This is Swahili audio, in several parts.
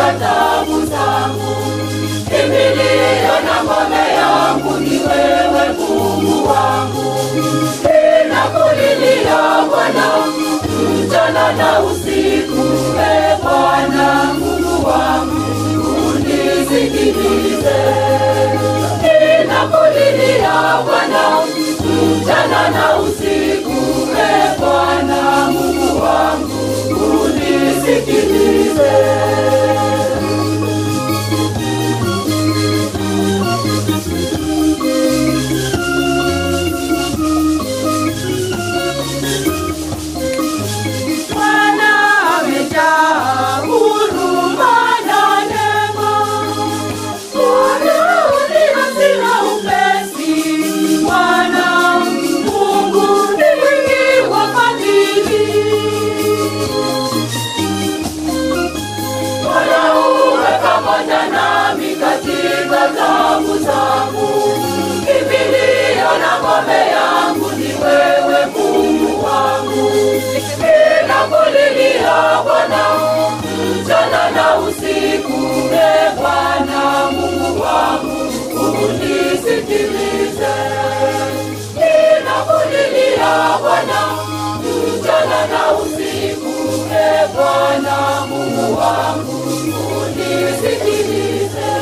tabu zangu. Kimbilio na ngome yangu ni wewe Mungu wangu. Ninakulilia Bwana mchana na usiku, e Bwana Mungu wangu, unisikilize. Ninakulilia Bwana mchana na usiku, e Bwana Mungu wangu, unisikilize. Bwana amejaa huruma na neema. Bwana unihasira upesi. Bwana Mungu ni mwingi wa fadhili. Bwana uwe pamoja nami katika tabu zangu. Kimbilio na ngome yangu ni wewe Mungu wangu. Ninakulilia Bwana mchana na usiku, e Bwana Mungu wangu, unisikilize. Ninakulilia Bwana mchana na usiku, e Bwana Mungu wangu, unisikilize.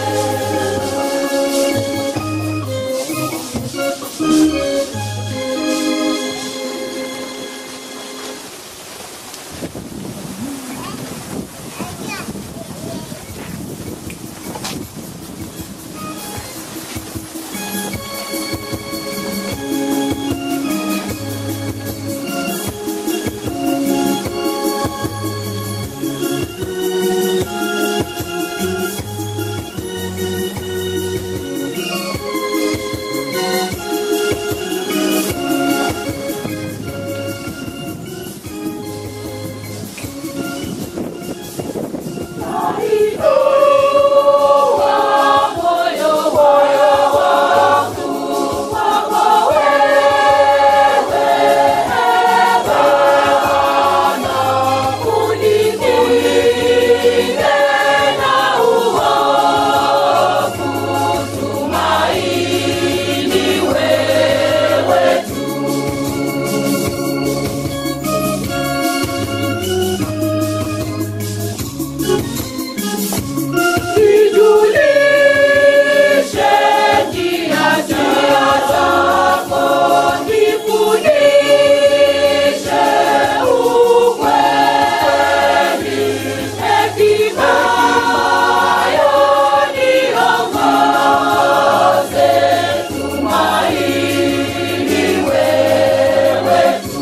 Nijulishe njia zako, nifundishe ukweli, hekima niongoze, tumaini wewe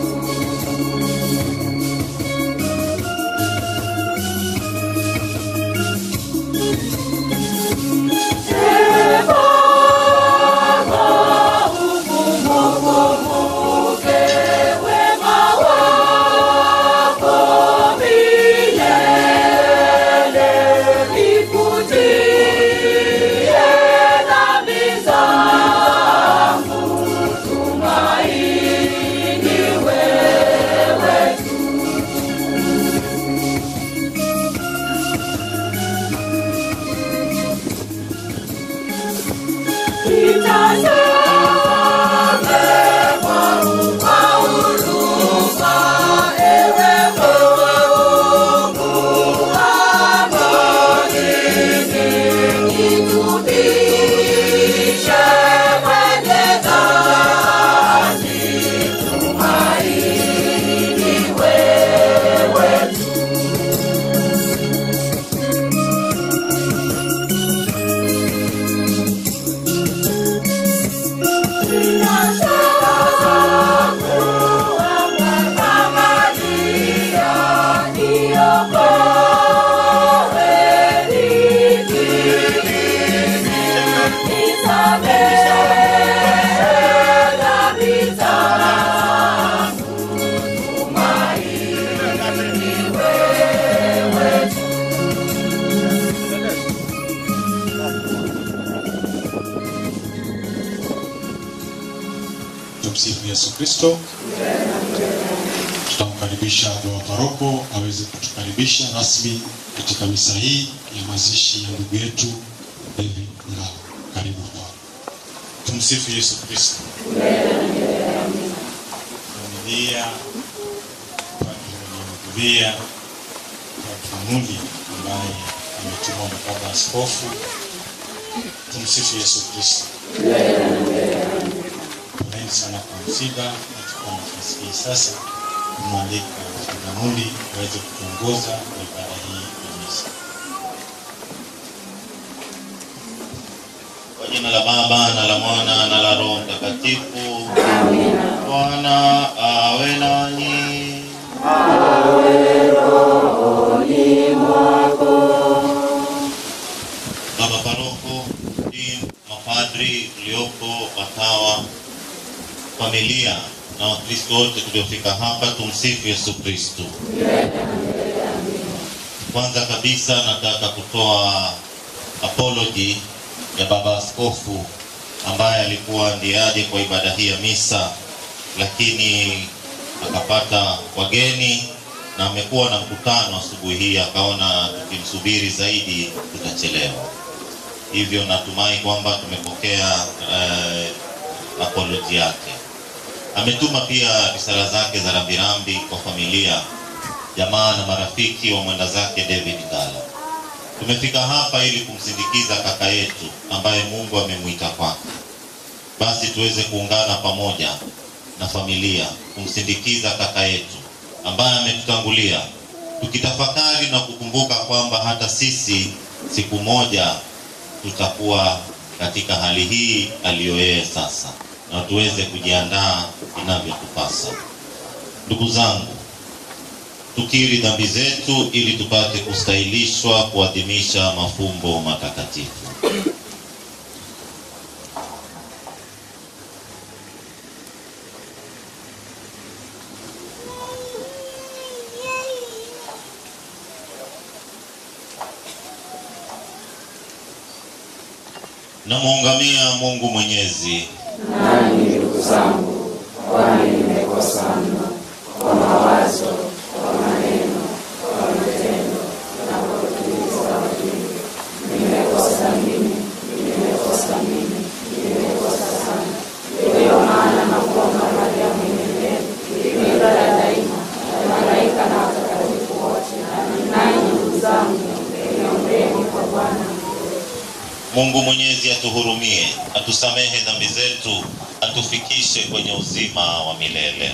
Tumsifu Yesu Kristo. Tutamkaribisha baba paroko aweze kutukaribisha rasmi katika misa hii ya mazishi ya ndugu yetu David Ngao. Karibu Bwana. Tumsifu Yesu Kristo. Familia padri aliyehudhuria Padri Mudi ambaye ametumwa na baba askofu. Tumsifu Yesu Kristo. Poleni sana kwa msiba. Nachukua nafasi hii sasa kumwalika Padri Mudi aweze kutuongoza kwa ibada hii ya misa. Kwa jina la Baba na la Mwana na la Roho Mtakatifu. Bwana awe nanyi. Baba paroko, dean, mapadri uliopo, watawa, familia na Wakristo wote tuliofika hapa, tumsifu Yesu Kristo. Kwanza kabisa nataka kutoa apology ya baba askofu ambaye alikuwa ndiye aje kwa ibada hii ya misa, lakini akapata wageni na amekuwa na mkutano asubuhi hii, akaona tukimsubiri zaidi tutachelewa. Hivyo natumai kwamba tumepokea eh, apology yake. Ametuma pia risala zake za rambirambi kwa familia, jamaa na marafiki wa mwenda zake David Ngala. Tumefika hapa ili kumsindikiza kaka yetu ambaye Mungu amemwita kwake. Basi tuweze kuungana pamoja na familia kumsindikiza kaka yetu ambaye ametutangulia, tukitafakari na kukumbuka kwamba hata sisi siku moja tutakuwa katika hali hii aliyo yeye sasa, na tuweze kujiandaa inavyotupasa. Ndugu zangu, tukiri dhambi zetu ili tupate kustahilishwa kuadhimisha mafumbo matakatifu. Namuungamia Mungu Mwenyezi Nanyi ndugu zangu, kwani nimekosa mno kwa mawazo, kwa maneno, kwa matendo na kwa kutimiza wajibu. Nimekosa mimi, nimekosa mimi, nimekosa sana. Ndiyo maana nakuomba Maria mwenye neema, bikira daima, na malaika na watakatifu wote, nanyi ndugu zangu, niombeni kwa Bwana Mungu Mwenyezi atuhurumie, atusamehe dhambi zetu, atufikishe kwenye uzima wa milele.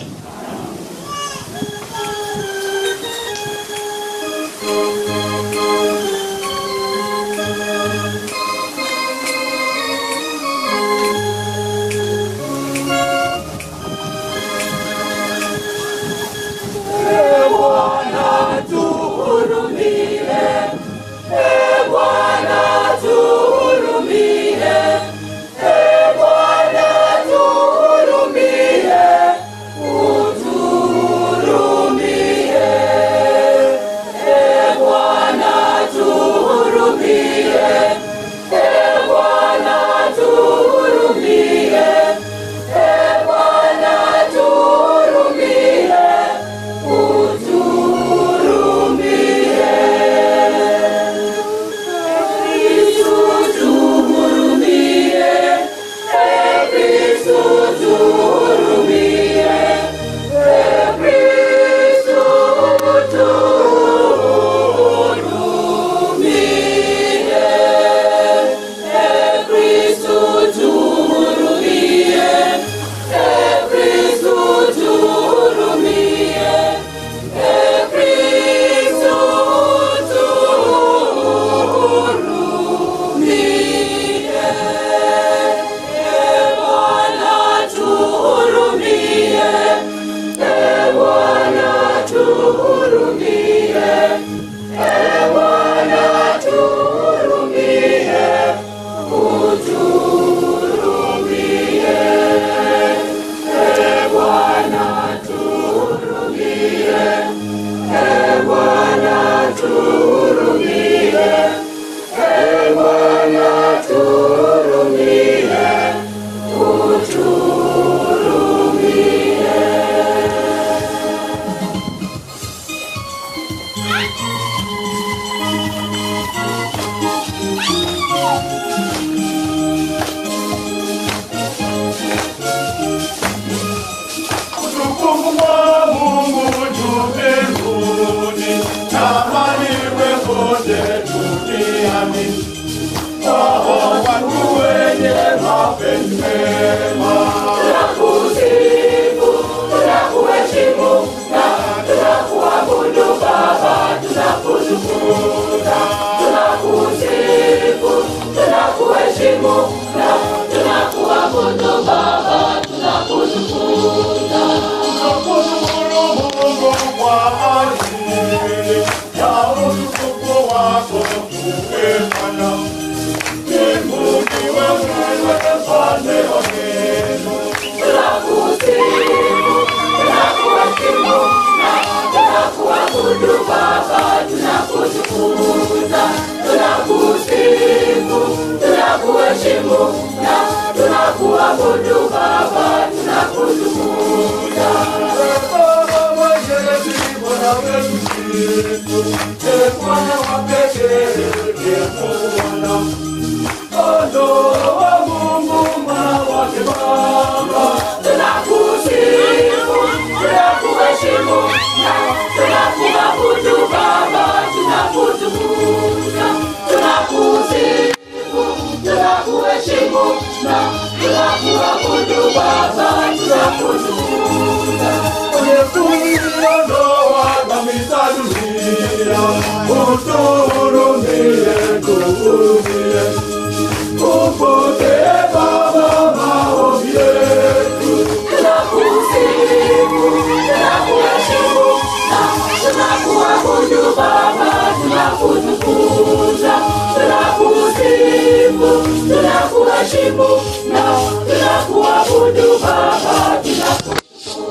amani. Hao watu wenye mapenzi mema. Tunakusifu, tunakuheshimu na tunakuabudu Baba, tunakutukuza. Tunakusifu, tunakuheshimu na tunakuabudu Baba, tunakutukuza. Tunakushukuru Mungu kwa ajili ya utukufu wako umefanya. Mbingu ndiwe wewe mfalme wa mbingu. Tunakusifu, tunakuheshimu na tunakuabudu Baba, tunakutukuza. Tunakusifu, tunakuheshimu na tunakuabudu Baba, tunakutukuza. Baba mwenyezi, Bwana wetu Kristo, ee Bwana wa pekee, ee Bwana. Kondoo wa Mungu, mwana wake Baba. Tunakusifu, tunakuheshimu na tunakuabudu Baba, tunakutukuza. Tunakusifu, tunakuheshimu na tunakuabudu Baba, tunakutukuza. Ondoa dhambi za dunia, utuhurumie, tuhurumie. Upokee Baba maombi yetu. Tunakusifu, tunakuheshimu na tunakuabudu Baba, tunakutukuza. Tunakusifu, tunakuheshimu na tunakuabudu Baba, tunakutukuza.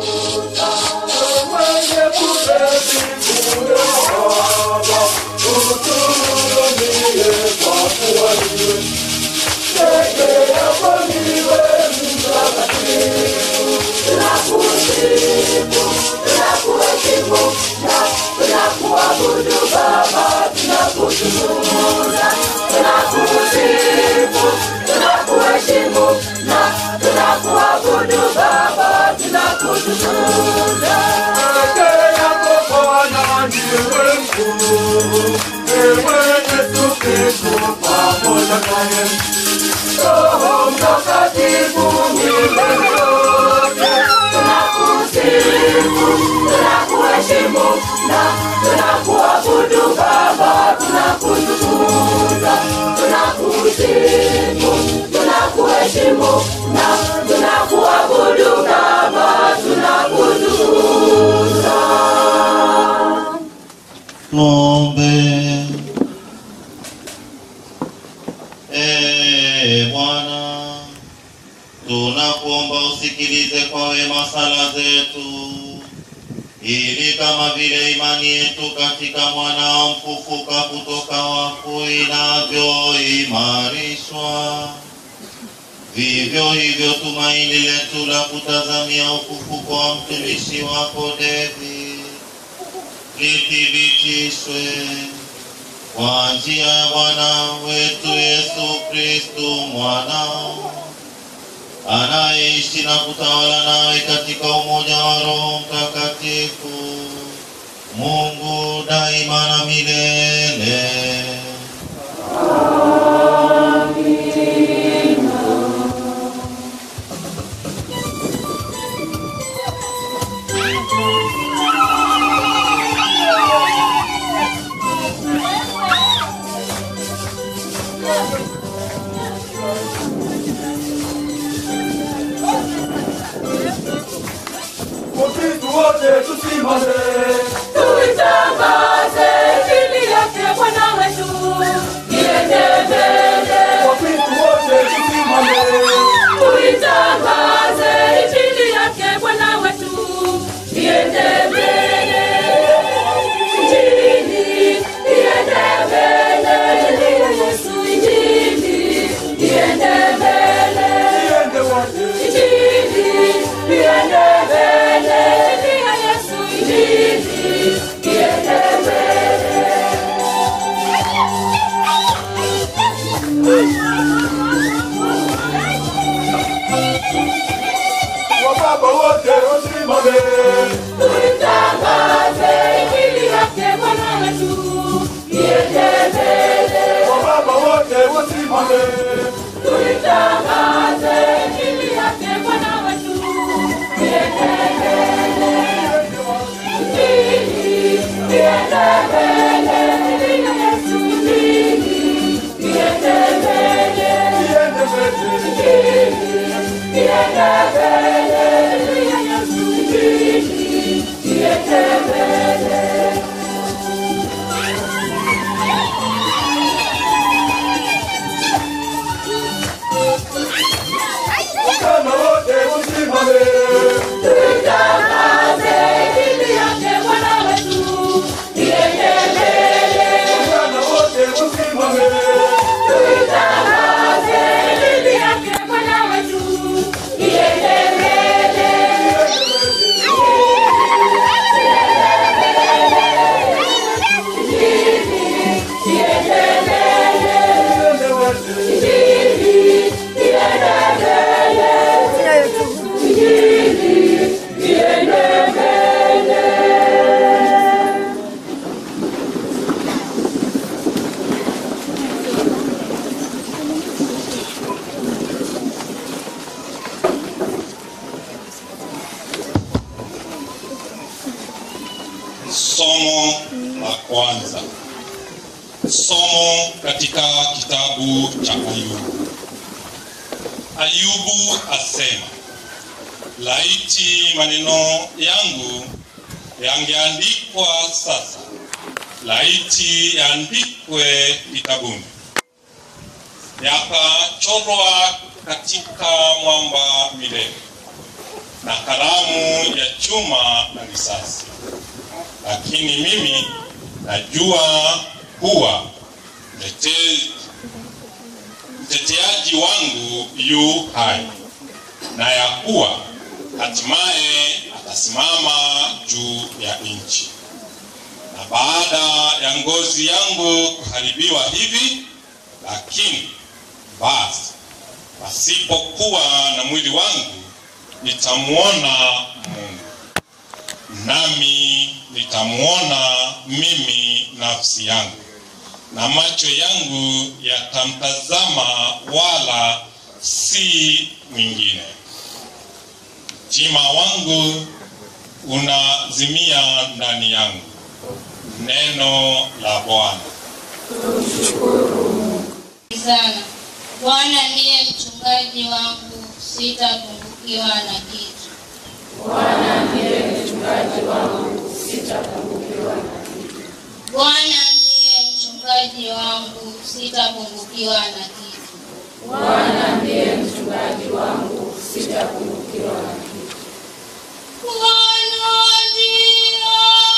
Mwenye kuketi kule Baba, utuhurumie kwa kuwa ndiwe peke yako ndiwe mtakatifu. Tunakusifu, tunakuheshimu na tunakuabudu Baba, tunakutukuza. Tunakusifu, tunakuheshimu na tunakuabudu Baba, tunakutukuza. Peke yako Bwana ndiwe mkuu. Ewe Yesu Kristo pamoja naye. Roho Mtakatifu milele yote. Tunakusifu, tunakuheshimu na tunakuabudu Baba, tunakutukuza. Tunakusifu, tunakuheshimu na tunakuabudu Baba, tunakutukuza. Tuombe. Ee Bwana, tunakuomba usikilize kwa wema sala zetu, ili kama vile imani yetu katika mwanao mfufuka kutoka wafu inavyoimarishwa, vivyo hivyo tumaini letu la kutazamia ufufuko wa mtumishi wako David lithibitishwe kwa njia ya Bwana wetu Yesu Kristu mwanao anayeishi na kutawala nawe katika umoja wa Roho Mtakatifu, Mungu daima na milele. Wakristo wote tusimame. Tuitangaze injili yake Bwana wetu, iende mbele. Wakristo wote tusimame. Tuitangaze injili yake Bwana wetu, iende mbele. Injili iende mbele, injili ya Yesu, injili iende mbele. Iende wote. Injili iende mbele, injili ya Yesu, injili iende mbele. Wababa wote wasimame. Tuitangaze injili yake Bwana wetu, iende mbele. Wababa katika kitabu cha Ayubu. Ayubu asema, laiti maneno yangu yangeandikwa sasa, laiti yaandikwe kitabuni, yakachorwa katika mwamba milele, na kalamu ya chuma na risasi. Lakini mimi najua kuwa mtete- mteteaji wangu yu hai, na ya kuwa hatimaye atasimama juu ya nchi. Na baada ya ngozi yangu kuharibiwa hivi, lakini basi pasipokuwa na mwili wangu nitamwona Mungu, nami nitamwona mimi nafsi yangu, na macho yangu yatamtazama, wala si mwingine. Mtima wangu unazimia ndani yangu. Neno la Bwana. sana. Bwana ndiye mchungaji wangu, sitapungukiwa na kitu. Bwana ndiye mchungaji wangu, sitapungukiwa na kitu. Bwana ndiye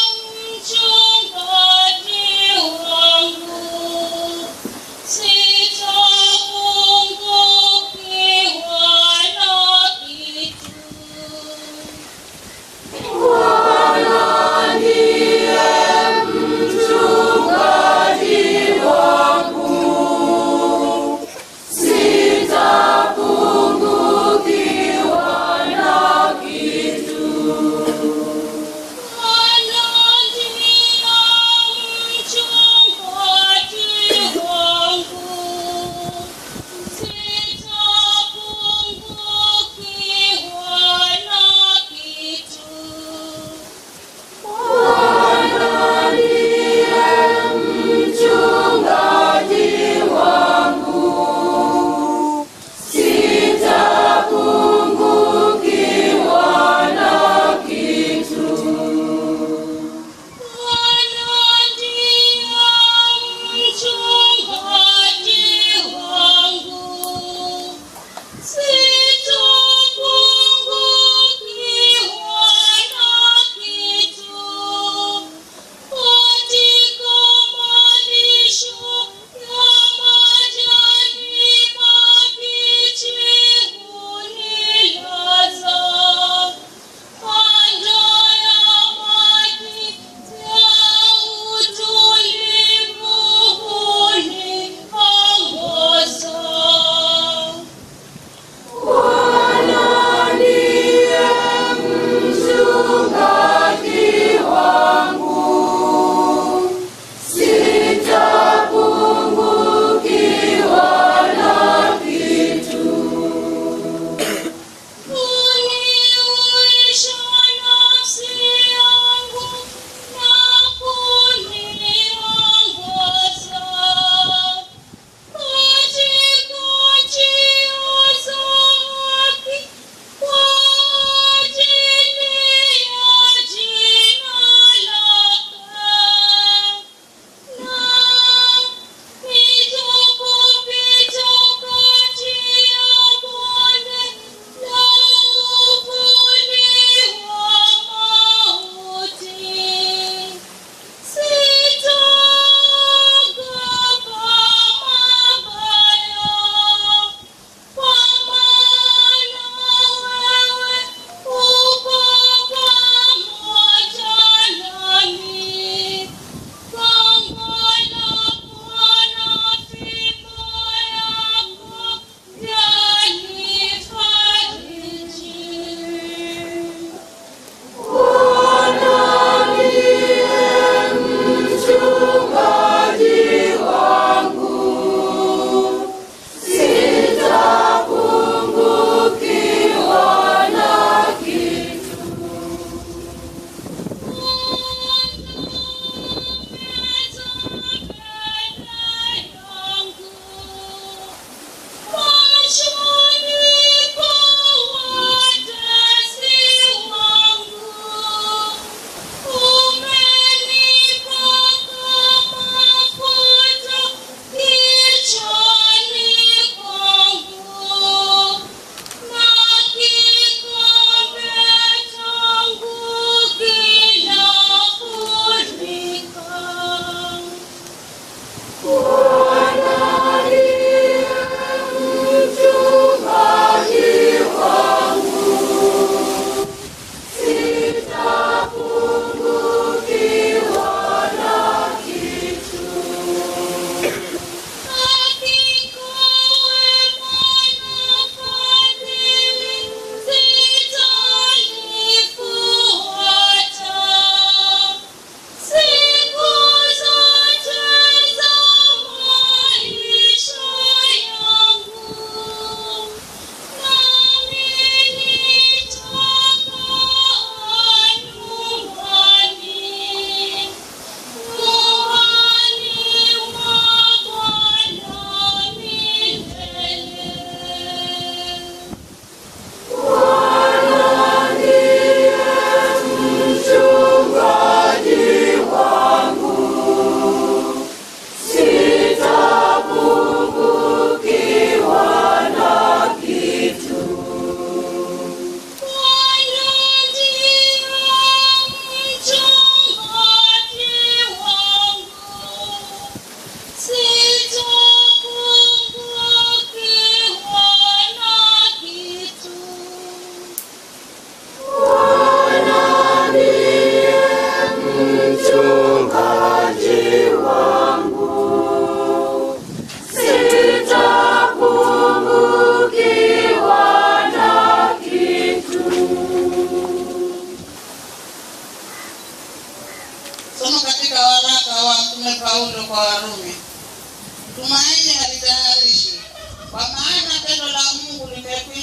mchungaji wangu, sitapungukiwa na kitu. Sitapungukiwa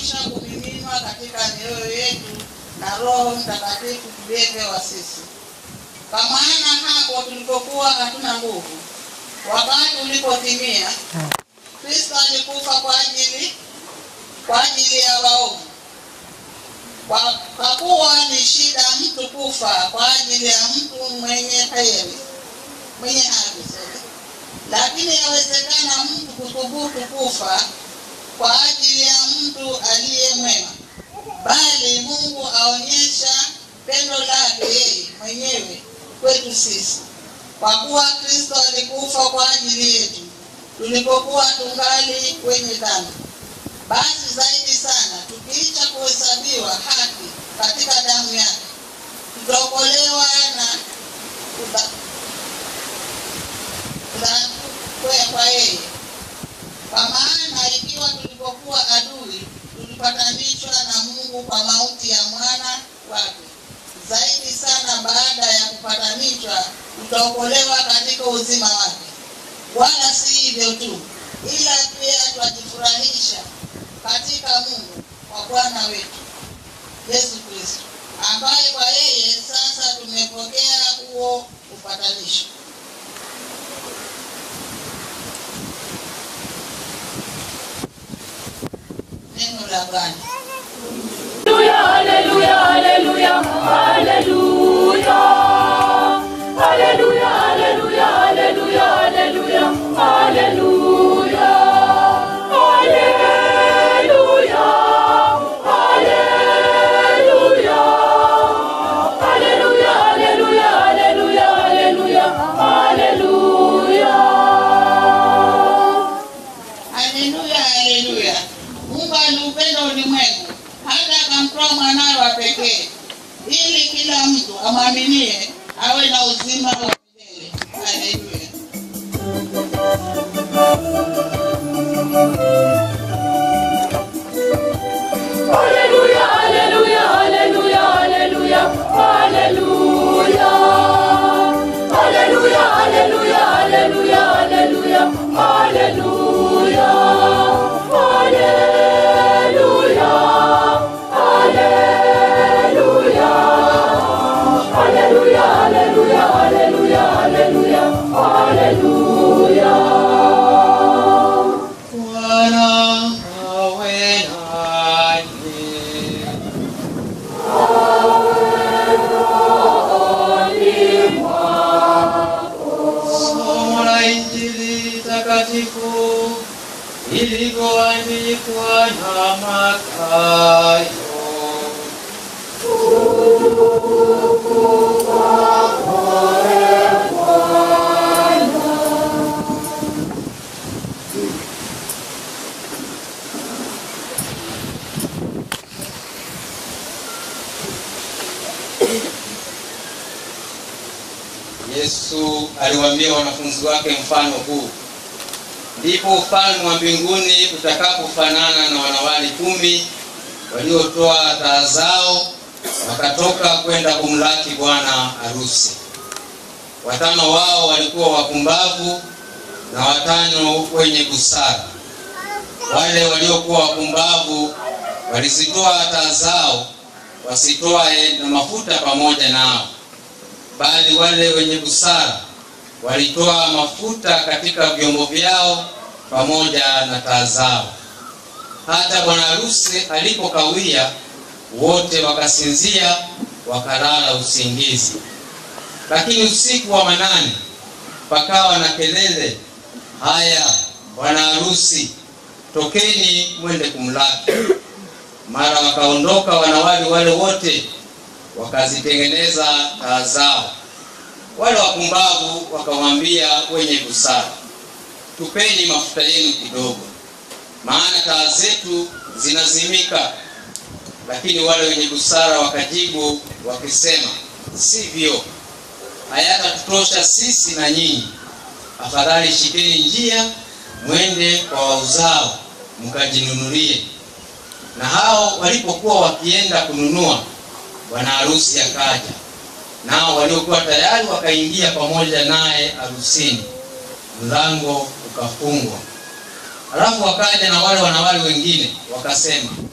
kisha kumiminwa katika mioyo yetu na Roho Mtakatifu tuliyepewa sisi. Kwa maana hapo tulipokuwa hatuna nguvu, wakati ulipotimia, Kristo alikufa kwa ajili kwa ajili ya waovu. Kwa, kwa kuwa ni shida mtu kufa kwa ajili ya mtu mwenye heri mwenye haki sorry. lakini yawezekana mtu kuthubutu kufa kwa ajili ya mtu aliye mwema, bali Mungu aonyesha pendo lake yeye mwenyewe kwetu sisi, kwa kuwa Kristo alikufa kwa ajili yetu tulipokuwa tungali kwenye dhambi. Basi zaidi sana tukiisha kuhesabiwa haki katika damu yake, tutaokolewa na kuda- kuda- kwe- kwa yeye. Kwa maana ikiwa tulipokuwa adui, tulipatanishwa na Mungu kwa mauti ya mwana wake, zaidi sana baada ya kupatanishwa, tutaokolewa katika uzima wake. Wala si hivyo tu, ila pia twajifurahisha katika Mungu kwa Bwana wetu Yesu Kristo, ambaye kwa yeye sasa tumepokea huo upatanisho. Neno la Bwana. Hallelujah, hallelujah, hallelujah. Hallelujah, hallelujah, hallelujah, hallelujah, hallelujah. Hallelujah, hallelujah. Hallelujah, hallelujah, hallelujah, hallelujah, hallelujah. Haleluya, haleluya. Mungu aliupenda ulimwengu hata akamtoa mwanawe wa pekee, ili kila mtu amwaminie awe na uzima wa milele. Haleluya. Hallelujah, hallelujah, hallelujah, hallelujah, hallelujah. Hallelujah, hallelujah, hallelujah, hallelujah, hallelujah. Hallelujah, hallelujah. Hallelujah, hallelujah, hallelujah, hallelujah, hallelujah. Bwana awe nanyi. Somo la Injili takatifu ilivyoandikwa na Mathayo. Yesu aliwaambia wanafunzi wake mfano huu, ndipo ufalme wa mbinguni utakapofanana na wanawali kumi waliotoa taa zao wakatoka kwenda kumlaki bwana harusi. Watano wao walikuwa wapumbavu na watano wenye busara. Wale waliokuwa wapumbavu walizitoa taa zao, wasitoae na mafuta pamoja nao bali wale wenye busara walitoa mafuta katika vyombo vyao pamoja na taa zao. Hata bwana harusi alipokawia, wote wakasinzia, wakalala usingizi. Lakini usiku wa manane pakawa na kelele, haya, bwana harusi, tokeni mwende kumlaki. Mara wakaondoka wanawali wale wote wakazitengeneza taa zao. Wale wapumbavu wakamwambia wenye busara, tupeni mafuta yenu kidogo, maana taa zetu zinazimika. Lakini wale wenye busara wakajibu wakisema, sivyo, hayatatutosha sisi na nyinyi. Afadhali shikeni njia, mwende kwa wauzao mkajinunulie. Na hao walipokuwa wakienda kununua, bwana harusi akaja, nao waliokuwa tayari wakaingia pamoja naye harusini, mlango ukafungwa. Halafu wakaja na wale wanawali wengine wakasema,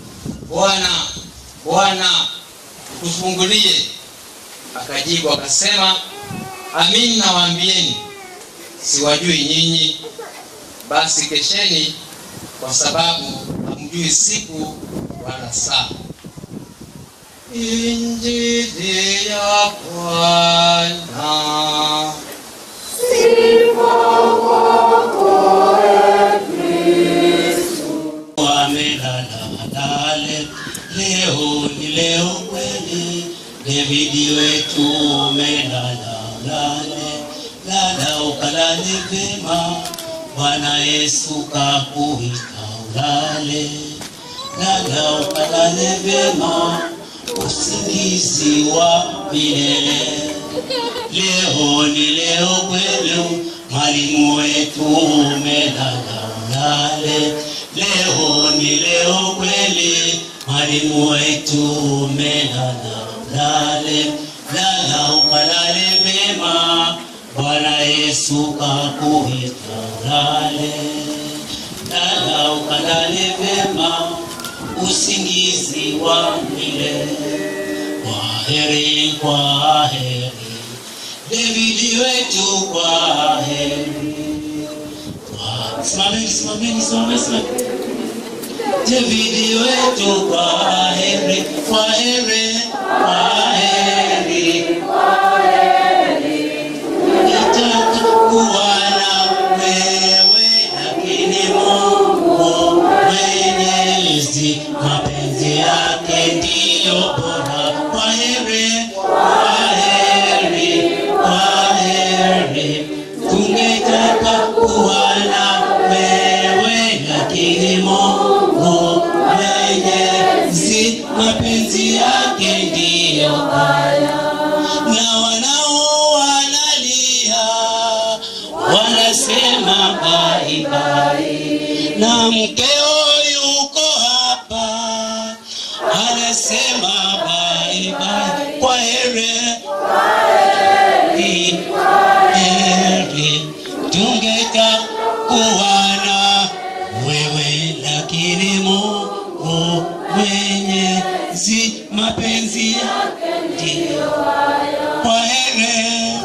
bwana bwana tufungulie akajibu akasema amin nawaambieni siwajui nyinyi basi kesheni kwa sababu hamjui siku wala saa injili ya bwana wamelalale leo ni leo kweli Davidi wetu umelala lale lala ukalale vema Bwana Yesu kakuita ulale lala ukalale vema usingizi wa milele leo ni leo kweli mwalimu wetu umelala ulale leo ni leo kweli mwalimu wetu umelala ulale lala ukalale mema bwana yesu kakuita ulale lala ukalale mema usingizi wa milele kwaheri kwaheri Davidi wetu kwaheri Kwa- simameni simameni simameni simameni Davidi wetu kwaheri kwaheri kwaheri Nitaka kuwa na wewe lakini Mungu mwenyezi mapenzi yake ndiyo bora kwaheri kwaheri kwaheri tungetaka kuwa na wewe lakini Mungu mwenyezi mapenzi yake ndiyo haya na wanao wanalia wanasema baibai na mkeo yuko hapa anasema baibai kwa here heri tungeta kuwana wewe lakini Mungu mwenyezi mapenzi yake ndiyo kwa here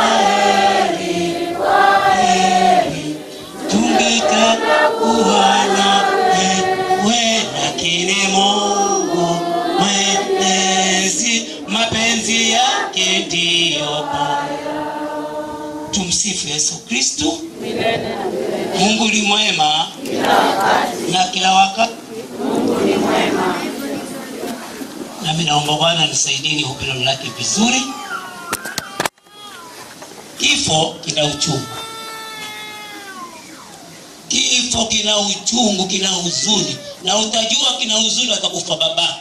heri tungetaka kuwana wewe lakini Mungu mwenyezi mapenzi yake ndiyo bora. Tumsifu Yesu Kristo. Mungu ni mwema na kila wakati. Nami naomba Bwana nisaidie nihubiri lake vizuri. Kifo kina uchungu, kifo kina uchungu, kina huzuni, na utajua kina huzuni atakufa babako,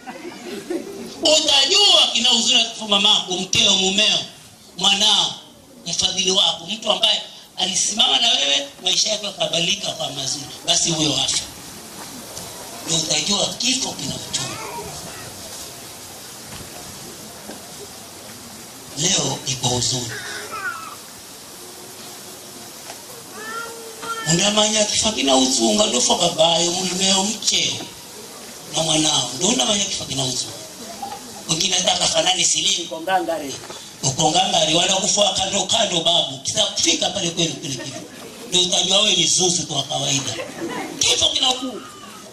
utajua kina huzuni atakufa mamako, mkeo, mumeo, mwanao, mfadhili wako, mtu ambaye alisimama na wewe, maisha yako yakabadilika kwa mazuri, basi huyo afa. Ndio utajua kifo kina uchungu. Leo iko huzuni undamanya kifa kina uzunga ndofa babayo mulimeo mcheo na mwanao ndo undamanya kifa kina uzunga wengine hata kafanani silini kongangare ukongangare wala kufa kando kando babu kitakufika pale kwenu kile kifo ndio utajua wewe ni zuzu kwa kawaida kifo kina uzunga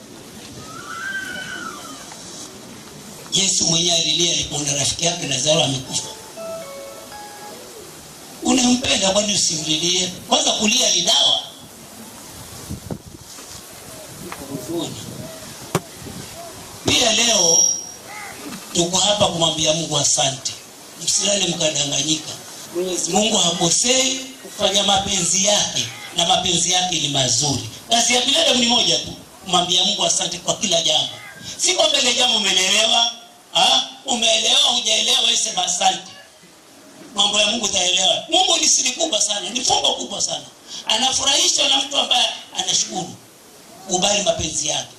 Yesu mwenyewe alilia alipoona rafiki yake Lazaro amekufa unampenda kwani usimlilie kwanza kulia ni dawa huzuni. Pia leo tuko hapa kumwambia Mungu asante, msilale mkadanganyika. Mwenyezi Mungu hakosei kufanya mapenzi yake, na mapenzi yake ni mazuri. Kazi ya binadamu ni moja tu, kumwambia Mungu asante kwa kila jambo. Si kwamba ile jambo umeelewa, ah, umeelewa hujaelewa, wewe sema asante. Mambo ya Mungu utaelewa. Mungu ni siri kubwa sana, ni fumbo kubwa sana. Anafurahishwa na mtu ambaye anashukuru kubali mapenzi yake.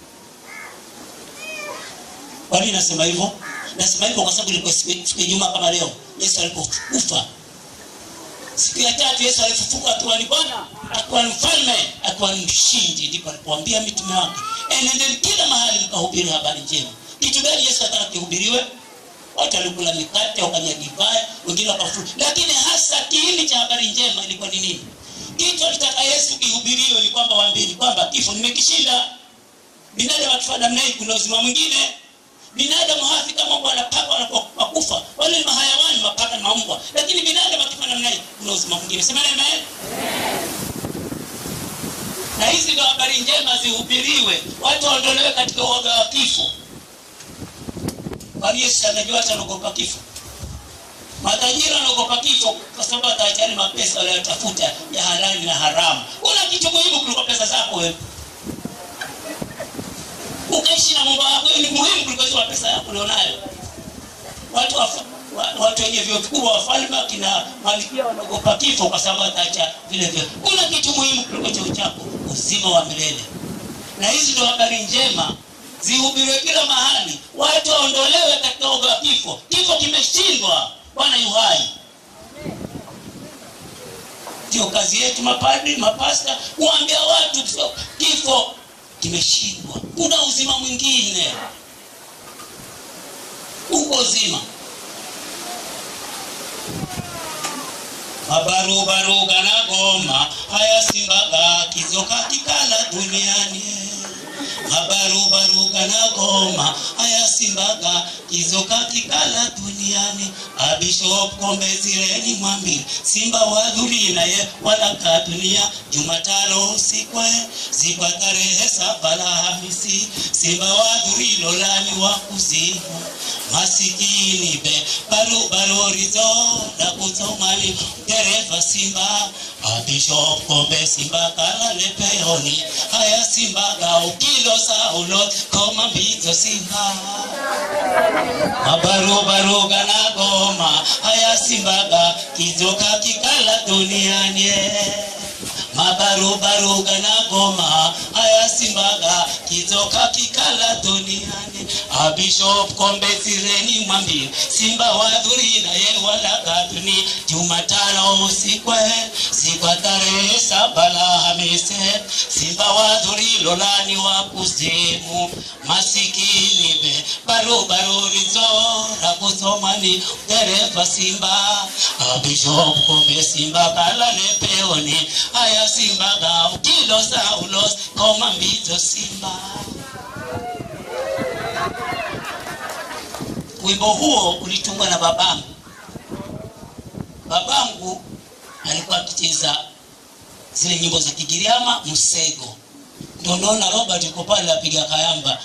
Kwa nini nasema hivyo? Nasema hivyo kwa sababu ilikuwa siku siku ya Ijumaa kama leo Yesu alipokufa. Siku ya tatu Yesu alifufuka tu ni Bwana akiwa ni mfalme akiwa ni mshindi ndipo alipoambia mitume wake enendeni kila mahali mkahubiri habari njema kitu gani yesu ataka kihubiriwe watu walikula mikate wakanywa divai wengine wakafuru lakini hasa kiini cha habari njema ilikuwa ni nini kitu alitaka yesu kihubiriwe ni kwamba waambini kwamba kifo nimekishinda binadamu akifa namna hii kuna uzima mwingine binadamu hafi kama mbwa na paka wanapokufa wale ni mahayawani mapaka na mambwa lakini binadamu akifa namna hii kuna uzima mwingine sema amen na hizi ndio habari njema zihubiriwe watu waondolewe katika uoga wa kifo kwani yesu anajua hata anaogopa kifo matajiri wanaogopa kifo kwa sababu ataachani mapesa wanayotafuta ya halali na haramu kuna kitu muhimu kuliko pesa zako wewe ukaishi na mambo yako ni muhimu kuliko hizo pesa yako ulionayo watu wa, wa, watu wenye vyeo vikubwa wafalme akina malikia wanaogopa kifo kwa sababu ataacha vile vyo kuna kitu muhimu kuliko cheo chako uzima wa milele na hizi ndio habari njema zihubiriwe kila mahali watu waondolewe katika uga wa kifo kifo kimeshindwa bwana yuhai ndio kazi yetu mapadri mapasta kuambia watu kifo kimeshindwa kuna uzima mwingine uko uzima mabarubaruga na goma hayasimbaga kizoka kikala duniani mabarubaruga na goma hayasimbaga kizoka kikala duniani abishop kombe zireni mwambili simba wadhuri naye walaka dunia jumatano sikwe sikwa tarehe saba la hamisi simba wadhuri lolani wa kuzimu masikini be barubarorizo na kutomani dereva simba abishop kombe simba kalale peoni haya simbaga ukilo saulo koma mbizo simba mabarubaruga na goma haya simbaga kizoka kikala duniani mabarubaruga na goma haya simbaga kizoka kikala duniani abishop kombe sireni mwambie simba wadhuri naye walaga duni jumatano usikwe sikwa tarehe saba la hamise simba wadhuri lolani wa kuzimu masikini be barubarurizo la kusomani dereva simba abishop kombe simba kalale peoni haya simbaga ukilo saulos koma mbizo simba wimbo huo ulitungwa na babangu babangu alikuwa akicheza zile nyimbo za kigiriama msego ndio naona robert yuko pale apiga kayamba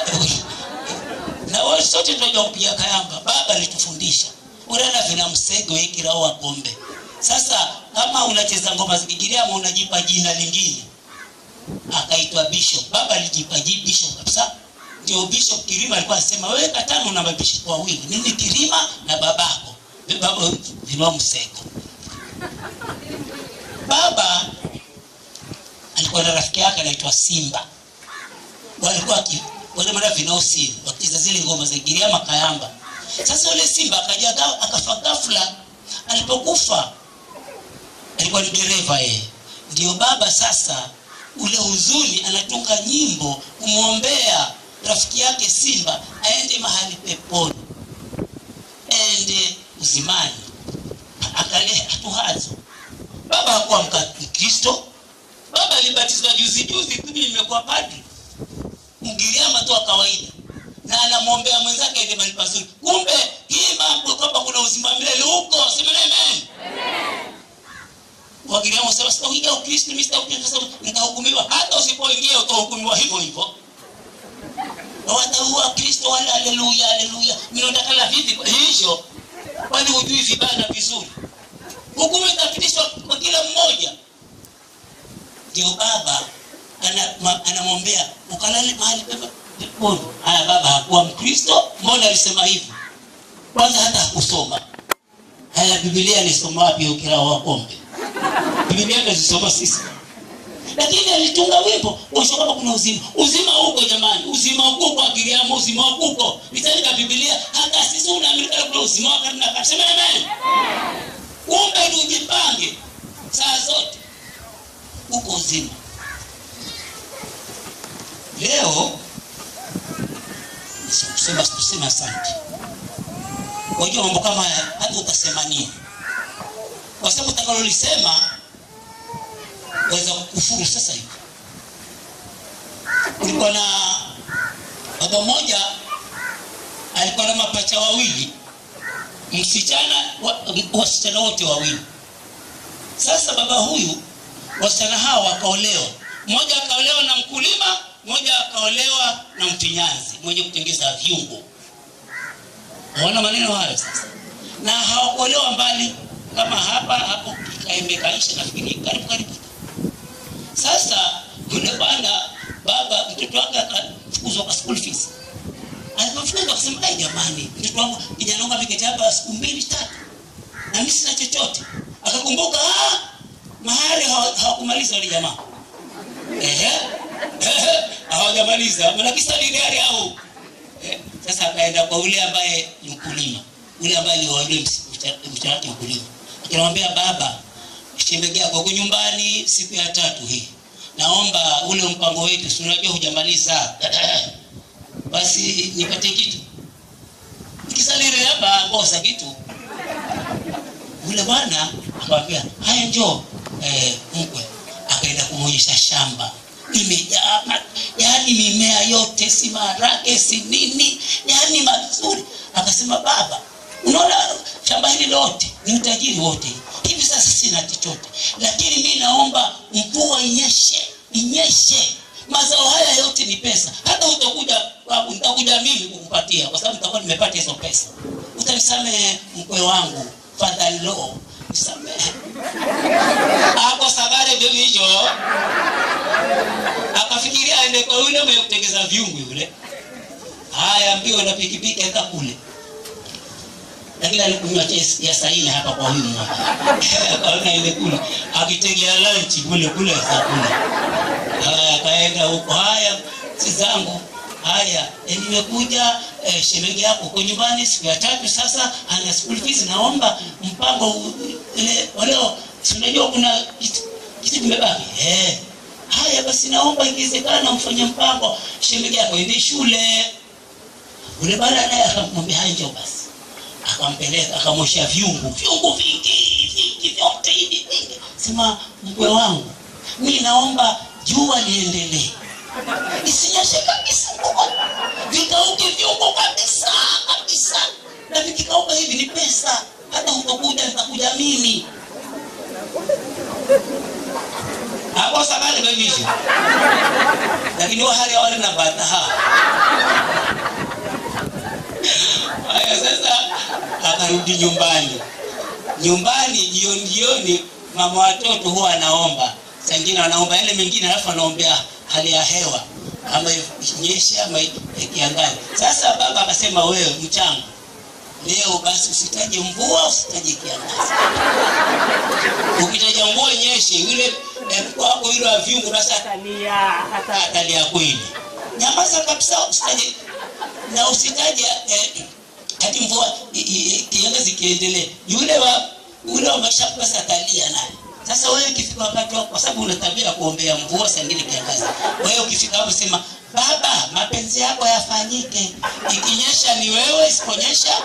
na wale sote tunajua kupiga kayamba baba alitufundisha urana vina msego ikiraoa kombe sasa kama unacheza ngoma za kigiriama unajipa jina lingine akaitwa bishop baba alijipa ji bishop kabisa ndio bishop kirima alikuwa anasema wewe katano na mabishop wawili mimi kirima na babako baba vinua msego baba alikuwa na rafiki yake anaitwa simba walikuwa wale mara vinosi wakicheza zile ngoma za giriama kayamba sasa yule simba akaja akafa ghafla alipokufa alikuwa ni dereva yeye ndio baba sasa ule huzuni anatunga nyimbo kumwombea rafiki yake simba aende mahali peponi ende uzimani akale hatuhazo baba hakuwa mkristo baba alibatizwa juzi juzi tu nimekuwa padri mgiriama tu wa kawaida na anamwombea mwenzake aende mahali pazuri kumbe hii mambo kwamba kuna uzima milele huko semena amen wagiriama sema sitaingia ukristo mimi sitaukristo nitahukumiwa hata usipoingia utahukumiwa hivyo hivyo wataua kristo wale haleluya haleluya minaondakala vipi hivyo kwani hujui vibana vizuri hukumu itapitishwa kwa kila mmoja ndio baba anamwombea ana ukalale mahali peponi haya baba hakuwa mkristo mbona alisema hivyo kwanza hata hakusoma haya bibilia alisoma wapi ukira wa kombe bibilia nazisoma sisi lakini alitunga wimbo kuonyesha kwamba kuna uzima uzima huko jamani uzima huko kwa giriamo uzima huko nitaandika bibilia hata sisi unaamini kana kuna uzima wa karne na karne sema amen kumbe ni ujipange saa zote uko uzima leo kusema kusema asante wajua mambo kama haya hata utasema nini kwa sababu utakalolisema waweza kukufuru sasa hivi kulikuwa na baba mmoja alikuwa na mapacha wawili msichana wa- wasichana wote wawili sasa baba huyu wasichana hawa wakaolewa mmoja akaolewa na mkulima mmoja akaolewa na mfinyanzi mwenye kutengeza viungo waona maneno hayo sasa na hawakuolewa mbali kama hapa hapo kaembe kaisha nafikiri karibu karibu sasa yule bwana baba mtoto wake akafukuzwa kwa school fees alipofukuzwa akasema ai jamani mtoto wangu kijana wangu ameketi hapa siku mbili tatu na mimi sina chochote akakumbuka ah, mahari hawa- hawakumaliza wale jamaa ehe ehe, hawajamaliza manakisa liliari au Eh, sasa akaenda kwa ule ambaye ni mkulima ule ambaye ni wale mchana mkulima akamwambia baba shemeji yako huko nyumbani siku ya tatu hii naomba ule mpango wetu si unajua hujamaliza basi nipate kitu nikisalire hapa kosa kitu yule bwana akamwambia haya njoo eh, mkwe akaenda kumwonyesha shamba imejaa ma- yaani mimea yote si maharage si nini yaani mazuri akasema baba unaona shamba hili lote ni utajiri wote hivi sasa sina chochote lakini mi naomba mvua inyeshe inyeshe mazao haya yote ni pesa hata utakuja babu nitakuja mimi kukupatia kwa sababu nitakuwa nimepata hizo pesa utanisamehe mkwe wangu fadhalo nisamehe ako sagare ndio hicho akafikiria aende kwa yule mwenye kutengeza vyungu yule haya mbio na pikipiki aka kule lakini alikunywa chai ya saini hapa kwa huyu mmoja akaona ile kule akitegea lunch kule kule za kule haya akaenda huko haya si zangu haya eh, nimekuja eh, shemeji yako uko nyumbani siku ya tatu sasa ana school fees naomba mpango u- ile waleo si unajua kuna kitu kitu kimebaki eh haya basi naomba ikiwezekana mfanye mpango shemeji yako ende shule ule bwana naye akamwambia haya njoo basi akampeleka akamwosha vyungu vyungu vingi vingi vyote hivi vingi sema mkwe wangu mi naomba jua liendelee isinyeshe kabisa mvua vikauke vyungu kabisa kabisa na vikikauka hivi ni pesa hata utakuja nitakuja mimi hapo sabale bevisho lakini wahali wale na bataha haya sasa akarudi nyumbani nyumbani jioni jioni mama watoto huwa anaomba sangine anaomba yale mengine alafu anaombea hali ya hewa ama inyeshe ama ikiangazi sasa baba akasema wewe mchango leo basi usitaje mvua usitaje kiangazi ukitaja mvua inyeshe yule eh, mkwe wako yule wa vyungu basi atalia hata atalia kweli nyamaza kabisa usitaje na usitaje eh, hadi mvua i- i- kiangazi kiendelee yule wa yule wa mashafu basi atalia naye sasa wewe ukifika wakati wako kwa sababu una tabia ya kuombea mvua saa ingine kiangazi wewe ukifika hapo sema baba mapenzi yako yafanyike ikinyesha ni wewe isiponyesha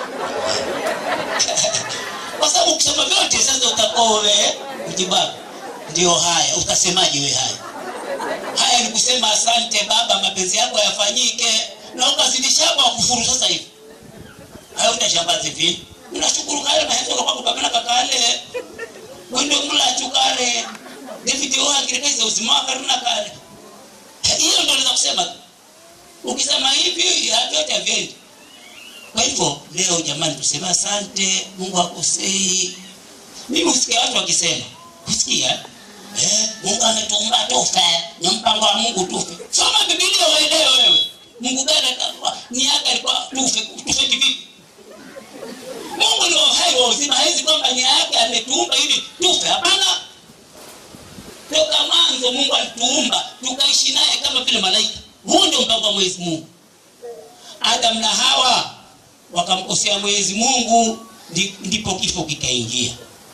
kwa sababu ukisema vyote sasa utakuwa wewe mjibabu ndio haya utasemaje wewe haya haya ni kusema asante baba mapenzi yako yafanyike na ukazidisha kwa kufuru sasa hivi hayo utashambazi vipi unashukuru kale mahezo kwa kupamana kakale wende mulachu kale david ohakirikaisa uzima wakaruna kale hiyo ndo naweza kusema ukisema hivi vyote havyendi kwa hivyo leo jamani tuseme asante mungu akosei mimi husikia watu wakisema husikia eh, mungu ametuumba tufe ni mpango wa mungu tufe soma bibilia waelewe wewe mungu gani atakuwa ni yake alikuwa tufe tufe kivipi mungu ni uhai wa uzima hawezi kwamba nia yake ametuumba ili tufe hapana toka mwanzo mungu alituumba tukaishi naye kama vile malaika huu ndio mpango wa mwenyezi mungu adam na hawa wakamkosea mwenyezi mungu ndi- ndipo kifo kikaingia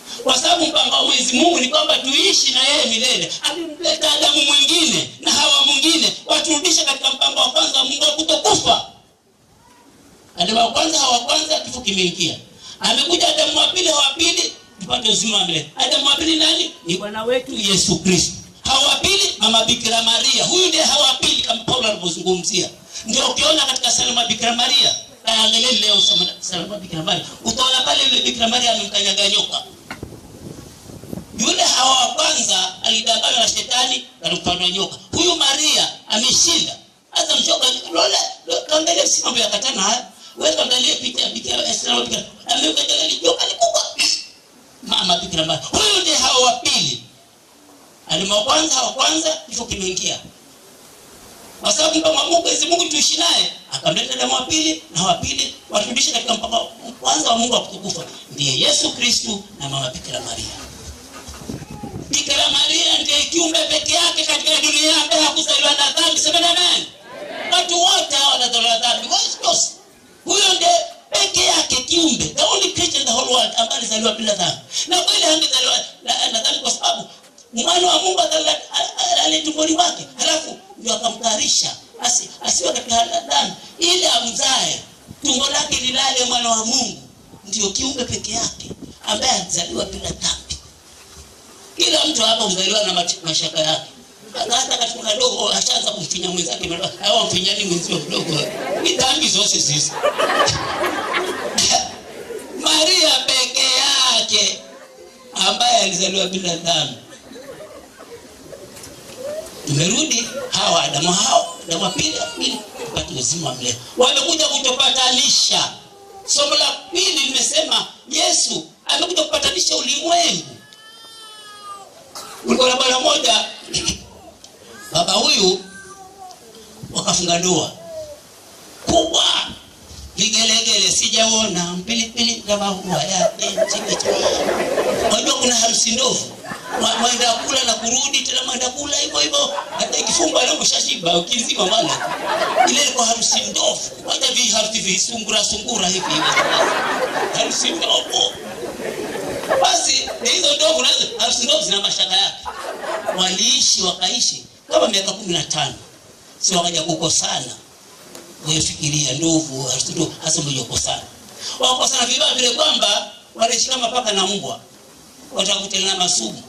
kwa sababu mpango wa mwenyezi mungu ni kwamba tuishi na yeye milele akimleta adamu mwingine na hawa mwingine waturudishe katika mpango wa kwanza wa mungu wa kutokufa adamu wa kwanza hawa kwanza kifo kimeingia amekuja adamu wa pili hawa pili tupate uzima wa milele adamu wa pili nani ni bwana wetu yesu kristo hawa wa pili mama bikira maria huyu ndiye hawa wa pili kama paulo alivyozungumzia ndio ukiona katika salama bikira maria angalia leo salama bikira maria utaona pale yule bikira maria amemkanyaga nyoka yule hawa wa kwanza alidanganywa na shetani alikupandwa nyoka huyu maria ameshinda hata mchoka lole kaangalia si mambo ya katana haya wewe kaangalia picha ya bikira salama bikira amekanyaga nyoka ni kubwa mama bikira maria huyu ndiye hawa wa pili alima wa kwanza hawa kwanza kifo kimeingia kwa sababu kama Mungu Mwenyezi Mungu tuishi naye akamleta damu wa pili na wa pili waturudishe katika mpaka kwanza wa Mungu wa kutukufa ndiye Yesu Kristu na mama Bikira Maria. Bikira Maria ndiye kiumbe peke yake katika dunia ambaye hakuzaliwa na dhambi. Sema amen. Watu wote hawa wanazaliwa na dhambi. Wasi Huyo ndiye peke yake kiumbe, the only creature in the whole world ambaye alizaliwa bila dhambi. Na kweli hangezaliwa na dhambi kwa sababu mwana wa Mungu ale tumboni mwake, halafu ndio akamtayarisha asi, asiwe katika dhambi ili amzae, tumbo lake lilale mwana wa Mungu. Ndio kiumbe peke yake ambaye alizaliwa bila dhambi. Kila mtu hapa huzaliwa na mashaka yake hata katika kadogo ashaanza kumfinya mwenzake, au mfinyani mwenzio mdogo, ni dhambi zote sisi. Maria peke yake ambaye alizaliwa bila dhambi tumerudi hawa adamu hao adamu wa pili pili tupate uzima wa milele wamekuja kutupatanisha somo la pili limesema yesu amekuja kupatanisha ulimwengu kulikuwa na bwana moja baba huyu wakafunga ndoa kubwa vigelegele sijaona mpilipili kama huwa yake wajua kuna harusi ndovu mwenda kula na kurudi tena mwenda kula hivyo hivyo hata ikifungwa leo ushashiba ukizima wala ile ilikuwa harusi ndovu waja vi harusi visungura sungura hivi hivi harusi ndovu basi hizo ndovu nazo harusi ndovu zina mashaka yake waliishi wakaishi kama miaka kumi na tano si wakaja kukosana wefikiria ndovu harusi ndovu hasa mliokosana wakosana vibaya vile kwamba wanaishi kama paka na mbwa watakutana masumu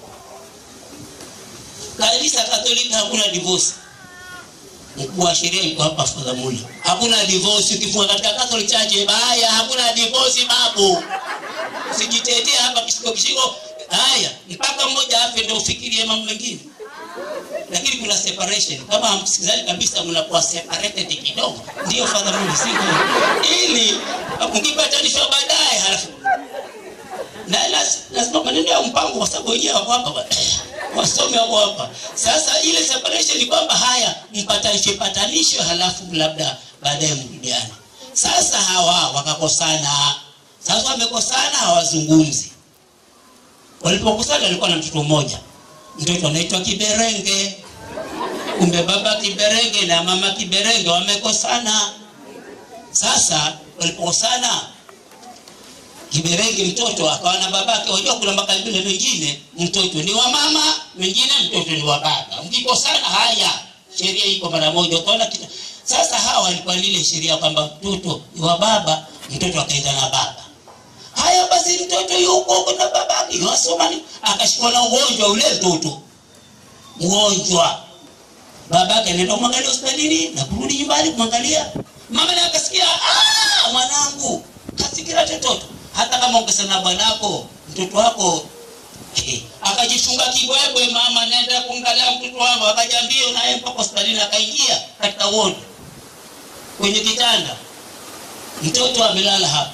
kanisa katolika hakuna divorce mkuu wa sheria yuko hapa fadhamula hakuna divorce ukifunga katika catholic church baya hakuna divorce babu usijitetee hapa kishiko kishiko haya mpaka mmoja afe ndio ufikirie mambo mengine lakini kuna separation kama hamsikizani kabisa mnakuwa separated kidogo ndio fadhamula siko ili mkipatanishwa baadaye halafu na lazima maneno ya mpango kwa sababu wenyewe wako hapa wasome wako hapa sasa ile separation ni kwamba haya mpatanishe patanisho halafu labda baadaye mrudiane sasa hawa wakakosana sasa wamekosana hawazungumzi walipokosana walikuwa na mtoto mmoja mtoto anaitwa kiberenge kumbe baba kiberenge na mama kiberenge wamekosana sasa walipokosana kiberenge mtoto akawa na babake wajua kuna makabila mengine mtoto ni wa mama mengine mtoto ni wa baba mkikosana haya sheria iko mara moja ukaona kita sasa hawa walikuwa lile sheria kwamba mtoto ni wa baba mtoto akaenda na baba haya basi mtoto yuko huko na babake wasomani akashikwa na ugonjwa ule mtoto mgonjwa babake anaenda kumwangalia hospitalini na kurudi nyumbani kumwangalia mama naye akasikia ah mwanangu kasikira tototo hata kama ungesema bwanako mtoto wako eh, akajifunga kibwebwe mama naenda kumwangalia mtoto wangu akaja mbio naye mpaka hospitalini akaingia katika wodi kwenye kitanda mtoto amelala hapa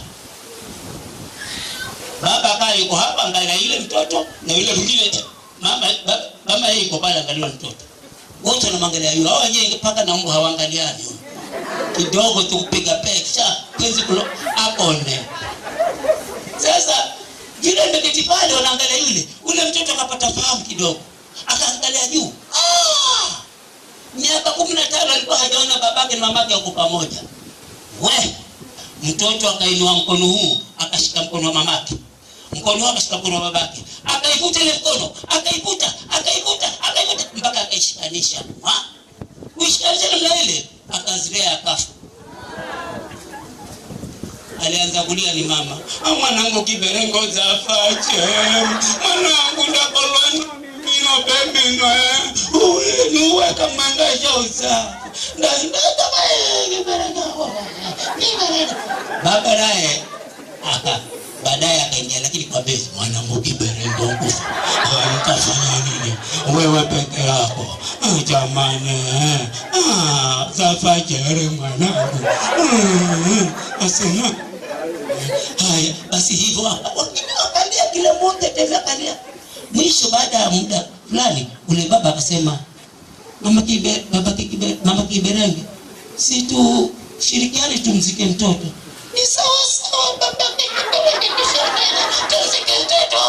baba akaa yuko hapa angalia yule mtoto na yule mwingine mama baba, mama yeye yuko pale angalia mtoto wote wanamwangalia yule hao wenyewe mpaka na mbwa hawaangaliani kidogo tu kupiga picha penzi kulo akone sasa yule ndeketi pale wanaangalia yule ule mtoto akapata fahamu kidogo akaangalia juu ah! miaka kumi na tano alikuwa hajaona babake na mamake wako pamoja we mtoto akainua mkono huu akashika mkono wa mamake mkono wake shika mkono wa babake akaivuta ile mkono akaivuta akaivuta akaivuta mpaka akaishikanisha Ha? kuishikanisha namna ile akazirea akafa alianza kulia ni mama "Ah, mwanangu kiberengo zafache mwanangu ndakolwa mino pembino nuweka mangasha usafi baba naye aka baadaye akaingia lakini kwa bezi mwanangu kiberengo kufa utafanya nini wewe peke yako Ah, jamani eh. Ah, zafajere mwanangu Mm, asema haya basi hivyo waka- wengine wakalia kila mmoja tena akalia mwisho baada ya muda fulani ule baba akasema mama kibe, baba kibe, mama kiberenge si tu shirikiani tumzike mtoto ni sawa sawa baba kiberenge tushirikiane tumzike mtoto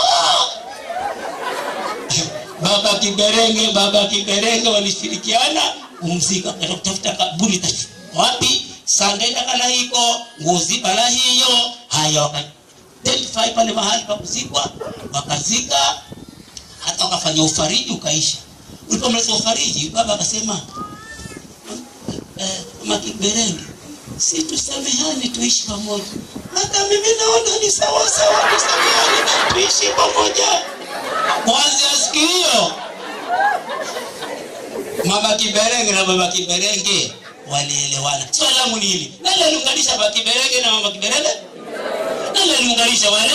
baba kiberenge baba kiberenge walishirikiana kumzika kwenda kutafuta kaburi ta- wapi sandenda kala hiko nguzi bala hiyo haya waka identify pale mahali pa kuzikwa wakazika hata wakafanya ufariji ukaisha ulipomaliza ufariji baba akasema eh, makiberenge si tusamehane tuishi pamoja hata mimi naona ni sawa sawa tusamehane tuishi pamoja kwanzia siku hiyo mama kiberenge na baba kiberenge walielewana swali langu ni hili nani aliunganisha baba kiberenge na mama kiberenge nani aliunganisha wale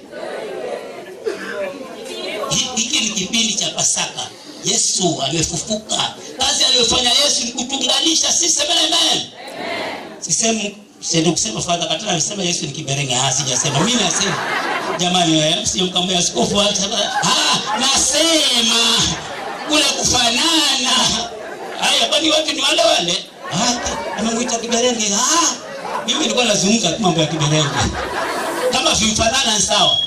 Hi- hiki ni kipindi cha pasaka yesu amefufuka kazi aliyofanya yesu ni kutunganisha sisi amen amen sisemu siende kusema fadha katana alisema yesu ni kiberenge ah sijasema mimi nasema jamani eh, msije mkamwambia askofu hata ah nasema kule kufanana haya kwani watu ni wale wale ah amemwita kiberenge ah mimi nilikuwa nazungumza tu mambo ya kiberenge kama vimfanana ni sawa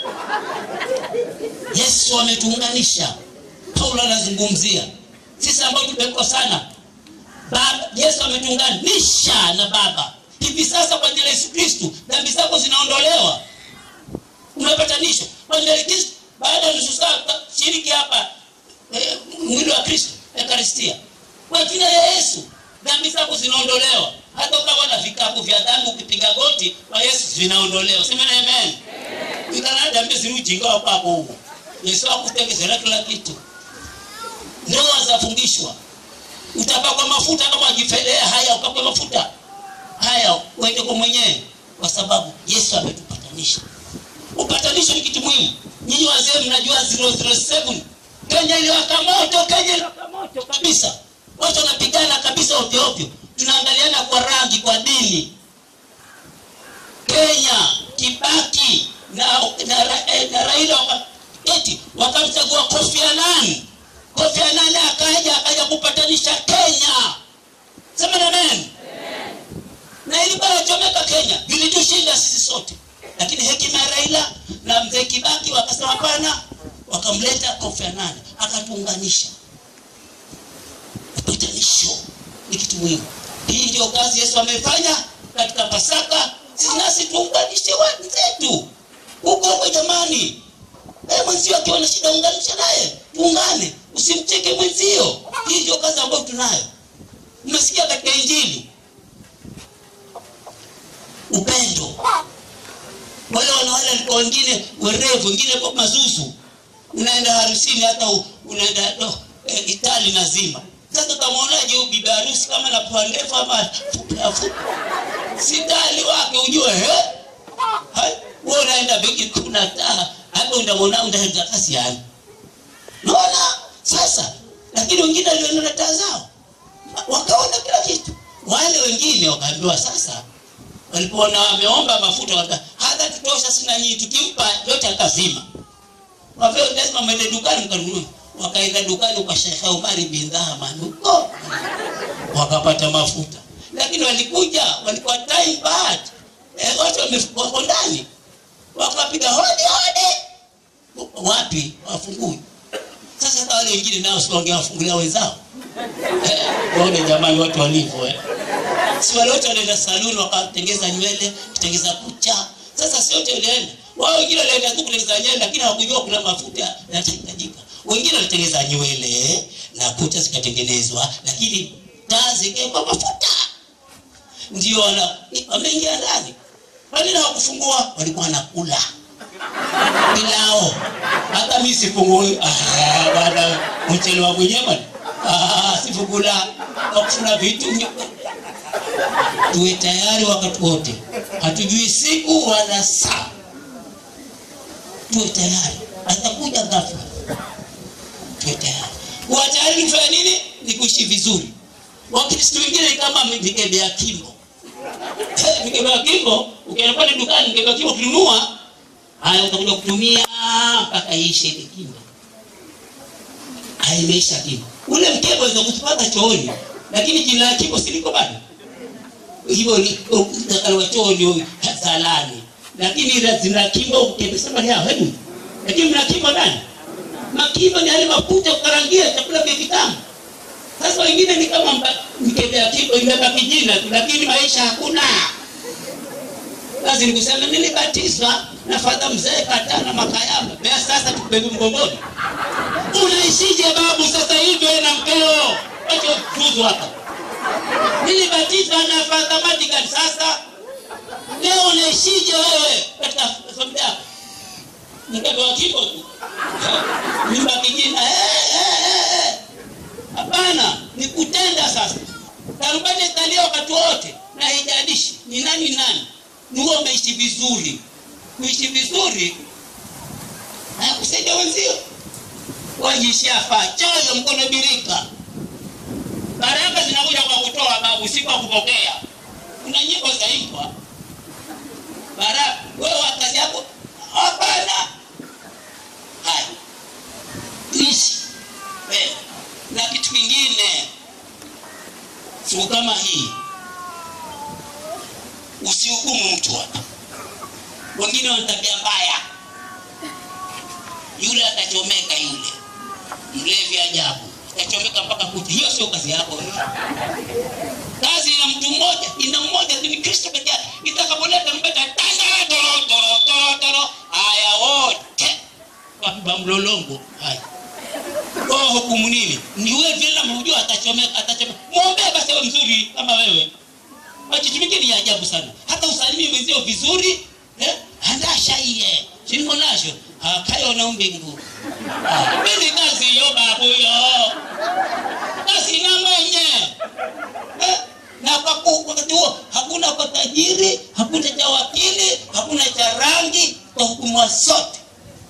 yesu ametuunganisha paulo anazungumzia sisi ambao tumekosana baba yesu ametuunganisha na baba hivi sasa kwa njia ya yesu kristu dhambi zako zinaondolewa umepatanishwa kwa njia ya kristu baada ya nusu saa shiriki hapa eh, mwili wa kristo ekaristia kwa jina ya yesu dhambi zako zinaondolewa hata ukawa na vikapu vya dhambi ukipiga goti kwa yesu vinaondolewa semena amen ikana dhambi zirujinga wakwako huko yesu akutengezera kila kitu ndoa zafundishwa utapakwa mafuta kama wajifedhea haya ukakwe mafuta haya uende kwa mwenyewe kwa sababu yesu ametupatanisha upatanisho ni kitu muhimu nyinyi wazee mnajua 007 kenya iliwaka moto kenya iliwaka moto kabisa watu wanapigana kabisa ovyo ovyo tunaangaliana kwa rangi kwa dini kenya kibaki na, na, na, na raila wakati wakamchagua kofi anani kofi anani akaja akaja kupatanisha kenya sema amen na ilikuwa inachomeka kenya vilitushinda sisi sote lakini hekima ya raila na mzee kibaki wakasema hapana wakamleta kofi anani akatuunganisha upatanisho ni kitu muhimu hii ndio kazi yesu amefanya katika pasaka sisi nasi tuunganishe wenzetu huko huko jamani Eh, mwenzio akiwa na shida unganisha naye tuungane usimcheke mwenzio hii ndio kazi ambayo tunayo umesikia katika injili upendo wale wanawale walikuwa wengine werevu wengine kwa mazuzu unaenda harusini hata u- unaenda no, e, itali nazima sasa utamwonaje huyu bibi harusi kama na pua ndefu ama fupi afupi sitali wake ujue eh? Hai, wewe unaenda benki kuna taa hapo unamwona utaenda kasi yani naona sasa lakini wengine waliona na taa zao wakaona kila kitu wale wengine wakaambiwa sasa walipoona wameomba mafuta waka hata tutosha sina nyinyi tukimpa yote akazima wavyo lazima mwende dukani mkanunue wakaenda dukani kwa Sheikh Umari bin Dhaman huko wakapata mafuta lakini walikuja walikuwa time bad eh, watu wame- wako ndani wakapiga hodi hodi wapi wafungui sasa hata wale wengine nao si wangewafungulia wenzao eh, waone jamani watu walivyo eh si wale wote walienda saluni wakatengeza nywele kutengeza kucha sasa si wote walienda wao wengine walienda tu kutengeneza nywele lakini hawakujua kuna mafuta yanahitajika wengine walitengeneza nywele na kucha zikatengenezwa lakini taa zikawekwa mafuta ndio wana- wameingia ndani kwani na wakufungua walikuwa wanakula pilao hata mi sifungui Ah, bwana mchelewa mwenyewe bwana Ah, sifungula wakufuna vitu tuwe tayari wakati wote hatujui siku wala saa tuwe tayari atakuja ghafla tuwe tayari kuwa tayari ni kufanya nini ni kuishi vizuri wakristo wengine ni kama mikebe ya kimbo mikebe ya kimbo ukienda pale dukani mikebe ya kimbo ukinunua haya utakuja kutumia mpaka iishe ile kimbo haimeisha kimbo ule mkebe unaweza kutupata chooni lakini jina la kimbo siliko bado hivyo ni utakaliwa chooni zalani lakini ila zina kimbo ukimesema ni hao hebu lakini mna kimbo ndani makimbo ni yale mafuta kukarangia chakula vya vitamu sasa wengine ni kama mba- mikebe ya kimbo imebaki jina tu lakini maisha hakuna basi nikusema nilibatizwa na fadha mzee katana makayama bea sasa tubebe mgongoni unaishije babu sasa hivi wewe na mkeo wacho fuzu hapa nilibatizwa na fadha madigan sasa leo unaishije wewe katika familia yako mkebe wa kimbo tu mimba kijina eh, eh, eh, eh. hapana ni kutenda sasa tarubani italia wakati wote na haijalishi ni nani nani ni wewe umeishi vizuri kuishi vizuri hayakusaidia wenzio wajishafaa choyo mkono birika baraka zinakuja kwa kutoa babu si kwa kupokea kuna nyimbo zaimbwa baraka wewe wa kazi yako hapana haya ishi wewe na kitu kingine siku kama hii usihukumu mtu hapa wengine wana tabia mbaya yule atachomeka yule mlevi ajabu atachomeka mpaka kucha hiyo sio kazi yako wewe. kazi ina mtu mmoja ina mmoja ni kristo peke yake itakapoleta mbeta tanda toro toro toro toro haya wote wakiba mlolongo haya oh, hukumu nini ni wewe vile namjua atachomeka atachomeka mwombee basi awe mzuri kama wewe machichi mingine ni ajabu sana hata usalimi mwenzio vizuri eh? andashaiye siniko nasho akayo na mbingu Ah, mimi kazi hiyo babu yo kazi ina mwenye eh? na kwa ku- wakati huo hakuna kwa tajiri hakuna cha wakili hakuna cha rangi kwa hukumwa sote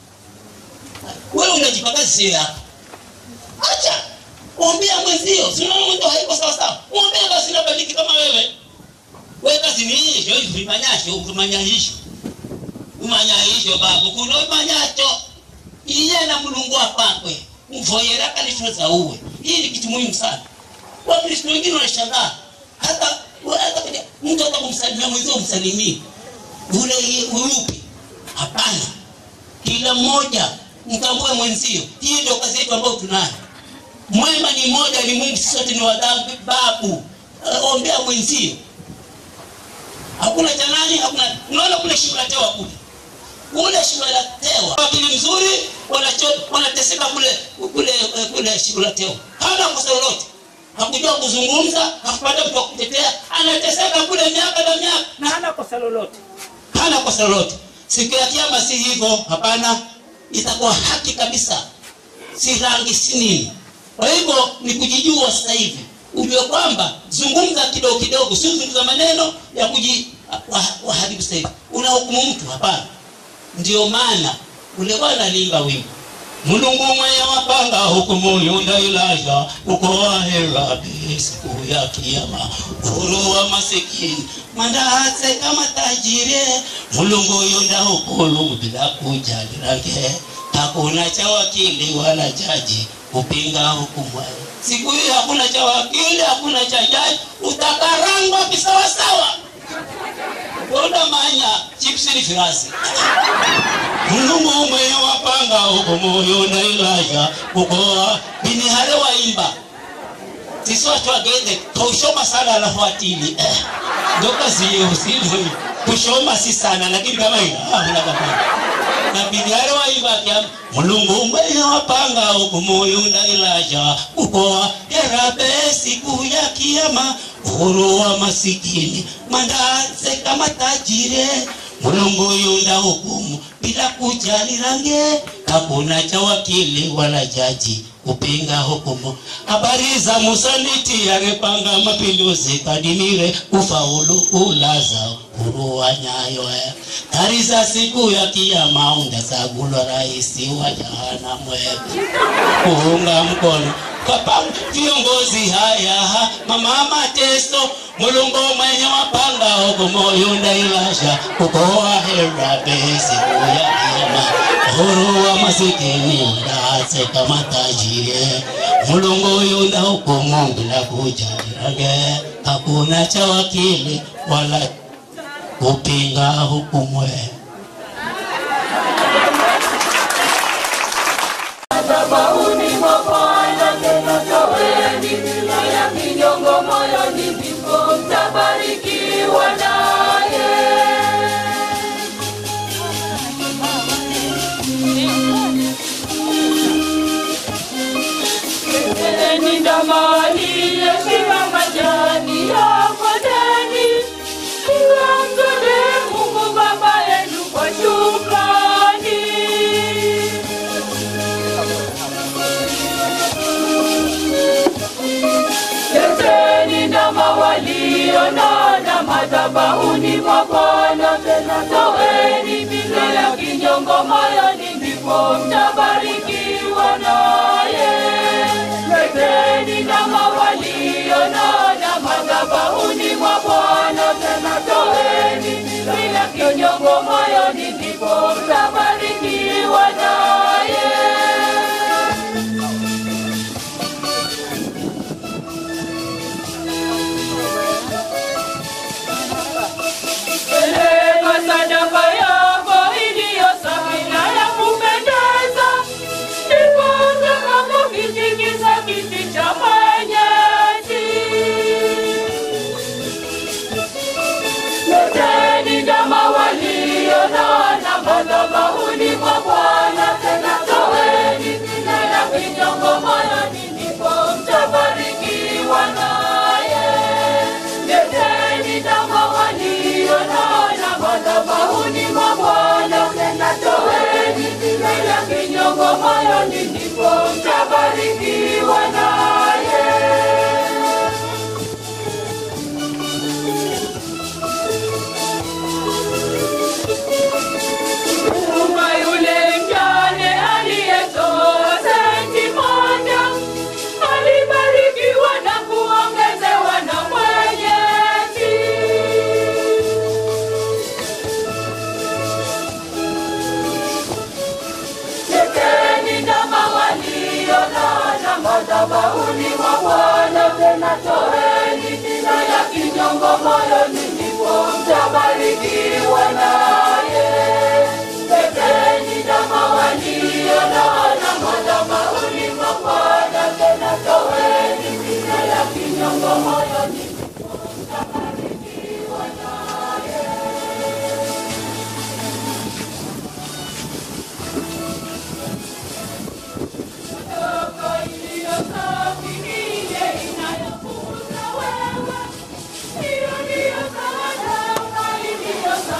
wewe unajipa kazi sio yako acha ombea mwenzio sinaona mwenzio haiko sawasawa ombea basi nabadiliki kama wewe we kazi ni hisho ifimanyasho ukimanyahisho umanyahisho babu kuno imanyacho iye na mulungu apakwe mvoyera kalifunza uwe hii ni kitu muhimu sana wakristo wengine wanashangaa hata hata kwenye- mtu hata kumsalimia mwenzio umsalimii ule uyupi hapana kila mmoja mtambue mwenzio hii ndio kazi yetu ambayo tunayo mwema ni moja ni mungu sisi sote ni wadhambi babu Eh, ombea mwenzio hakuna cha nani hakuna unaona kule shimo la tewa kule kule shimo la tewa wakili mzuri wanacho- wanateseka kule kule eh, kule shimo la tewa hana kosa lolote hakujua kuzungumza hakupata mtu wa kutetea anateseka kule miaka na miaka na hana kosa lolote hana kosa lolote siku ya kiama si hivyo hapana itakuwa haki kabisa si rangi si nini kwa hivyo ni kujijua sasa hivi ujue kwamba zungumza kidogo kidogo sio zungumza maneno ya kuji wa- waharibu sasa hivi unahukumu mtu hapana ndio maana ule bwana aliimba wimbo mulungu mwenye wapanga hukumu yundailaja ukoa heradi siku ya kiama uhuru wa masikini mandaase kama tajire mulungu yunda hukulu bila kujali range hakuna cha wakili wala jaji kupinga hukumu siku hii hakuna cha wakili hakuna cha jaji utakarangwa kisawasawa Bona manya chipsi ni firasi mulungu mwenye wapanga hukumu yunda ilaja ukoa bini hale waimba sisi watu wagende kaushoma sana alafu atili ndo kazi hiyo sivyo kushoma si sana lakini kama hii ah unakapata na bidhara waibakia mulungu mwenye wapanga huku muyunda ilaja kukoa yarabe siku ya kiama uhuru wa masikini mandaze kama tajire mulungu yunda hukumu bila kujali range hakuna cha wakili wala jaji kupinga hukumu habari za musaliti angepanga mapinduzi kadimire ufaulu ulaza kurua nyayo eh. Tari za siku ya kiyama undasagulwa raisi wa jahanamu eh. kuunga mkono kwa pamoja viongozi haya mama mateso mulungu mwenye wapanga ogomoyunda ilasha kukoa hera be siku ya kiyama uhuru wa masikini ndaze kama tajiri mulungu yunda hukumu bila kujali range hakuna cha wakili wala kupinga hukumu eh. madhabahuni mwa Bwana tena toweni mila ya kinyongo moyoni, ndipo mtabarikiwa naye. Endeni ndama aliyeshiba majani ya kondeni, iwamtole Mungu Baba yenu kwa shukrani. Leteni ndama walionona madhabahuni mwa Bwana, tena toweni milo ya kinyongo moyoni, ndipo mtabarikiwa naye. Leteni ndama walionona madhabahuni mwa Bwana, tena toweni milo ya kinyongo moyoni, ndipo mtabarikiwa naye. Peleka sadaka yako iliyo safi na ya kupendeza, ndipo utakapokitikisa kiti cha mwenyezi. Leteni ndama walionona madhabahuni mwa Bwana, tena toweni bila ya kinyongo moyoni, ndipo mtabarikiwa naye. Leteni ndama walionona madhabahuni mwa Bwana, tena toweni bila ya kinyongo moyoni, ndipo mtabarikiwa naye. Kumba yule mjane aliyetoa senti moja alibarikiwa na kuongezewa na Mwenyezi. Leteni ndama walionona madhabahuni mwa Bwana, tena toeni bila ya kinyongo moyoni, ndipo mtabarikiwa naye. Leteni ndama walionona madhabahuni mwa Bwana, tena toeni bila ya kinyongo moyoni, ndipo mtabarikiwa naye. Sadaka iliyo safi ni ile inayokuza wewe. Hiyo ndiyo sadaka iliyo safi.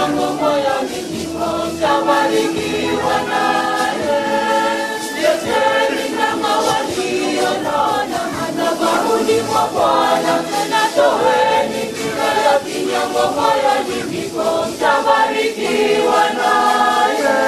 kinyongo moyoni mwako, mtabarikiwa naye. Leteni ndama walionona madhabahuni mwa Bwana, tena toeni kila kinyongo moyoni mwako, mtabarikiwa naye.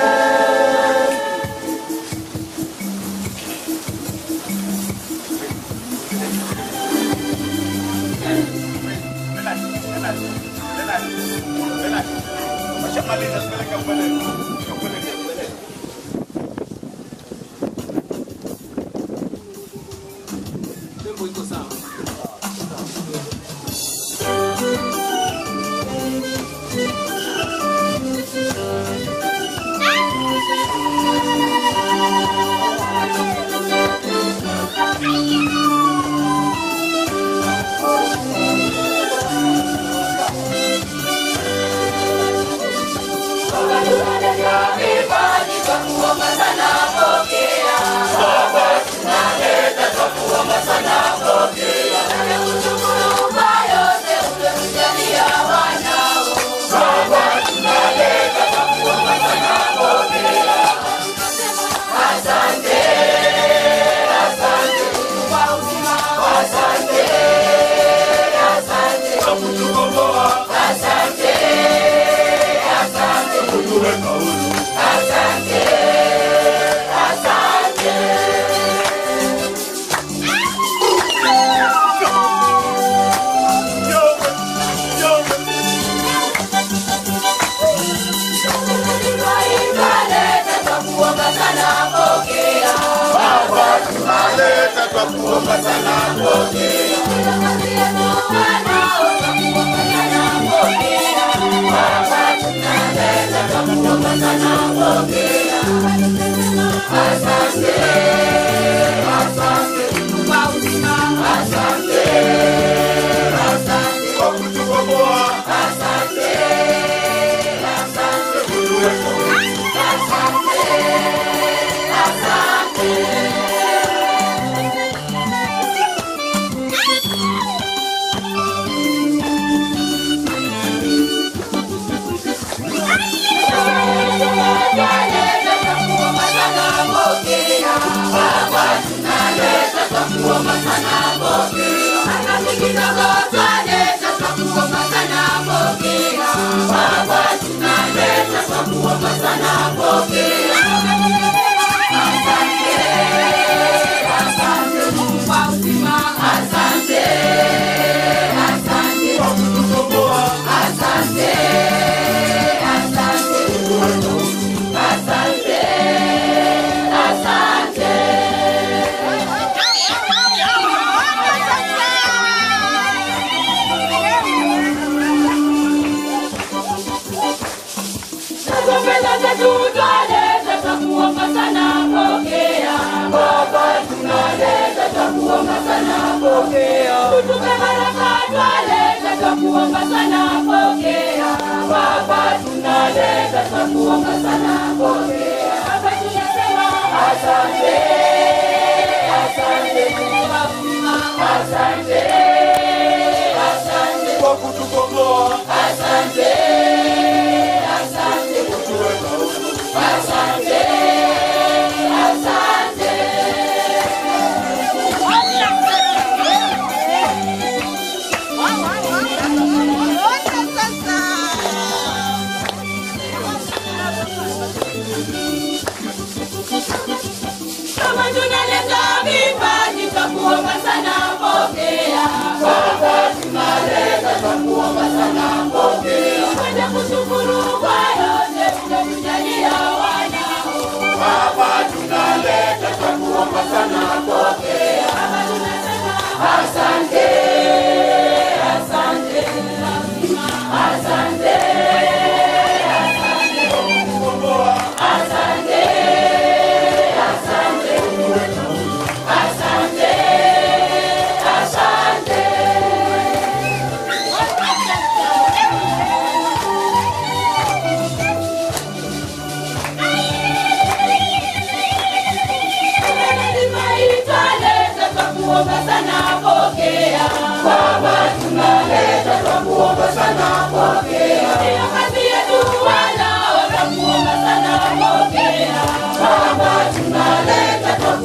Kama tunaleta vipaji twakuomba sana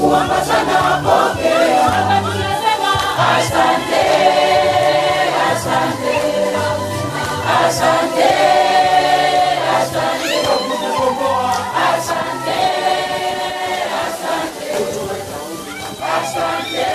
tutakuomba sana pokea. Baba tunasema asante, asante, asante, asante, asante, asante,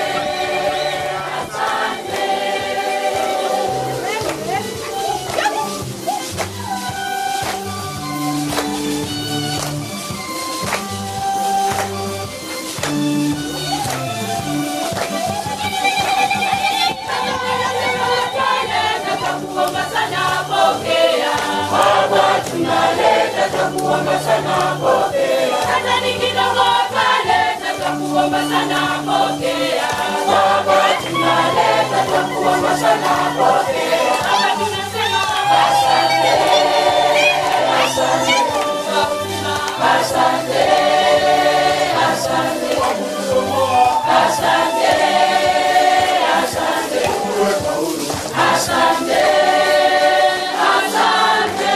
tutakuomba sana pokea. Baba tunaleta tutakuomba sana pokea. Hata ni kidogo taleta tutakuomba sana pokea. Baba tunaleta tutakuomba sana pokea. Baba tunasema asante, asante, asante, asante, asante, asante. Asante, asante.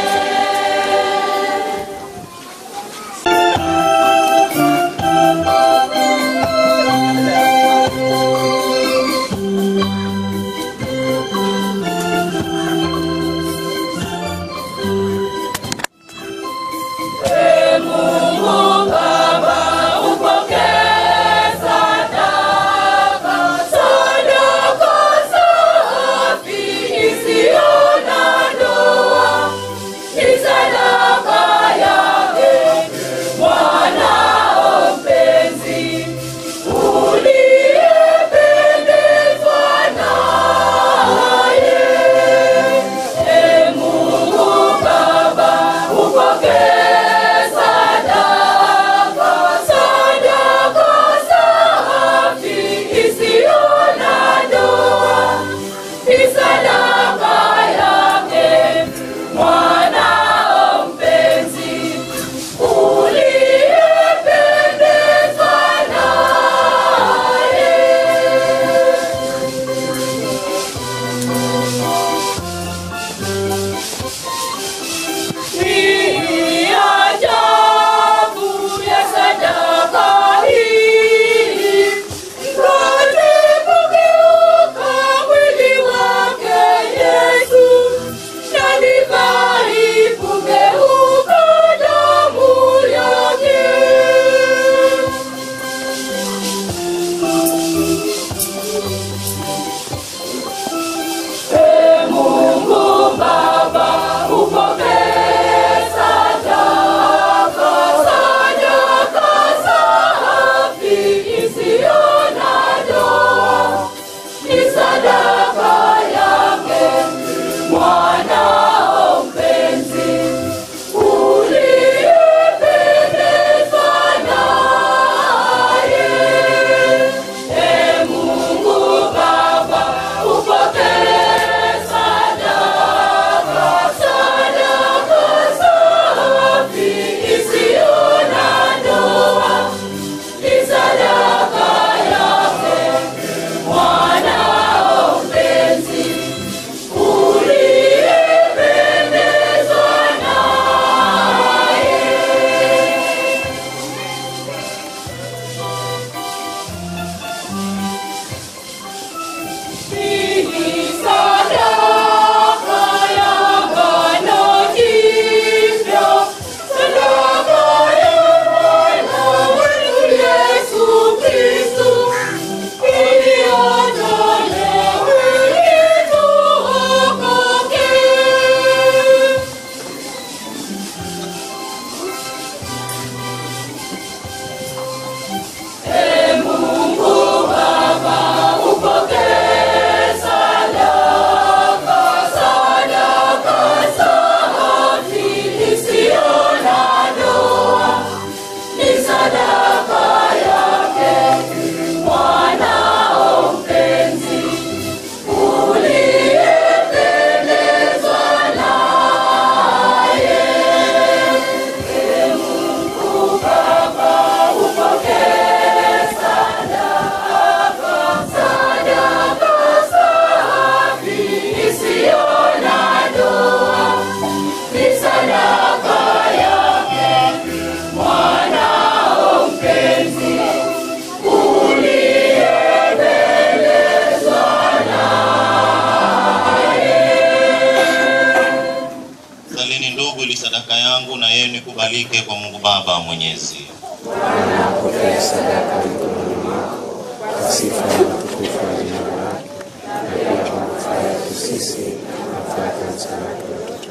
sadaka yangu na yenu ikubalike kwa Mungu Baba Mwenyezi. Bwana apokee sadaka mikononi mwako kwa sifa na utukufu wa jina lake, na pia kwa manufaa yetu sisi na manufaa ya kanisa lake lote.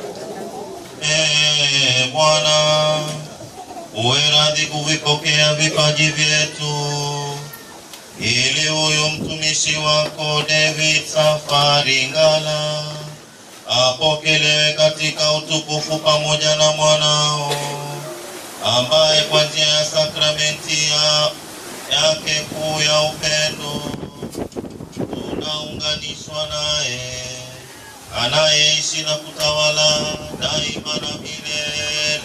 Ee Bwana, uwe radhi kuvipokea vipaji vyetu, ili huyu mtumishi wako David Safari Ngala apokelewe katika utukufu pamoja na mwanao ambaye kwa njia ya sakramenti ya yake kuu ya upendo tunaunganishwa naye anayeishi na kutawala daima na milele.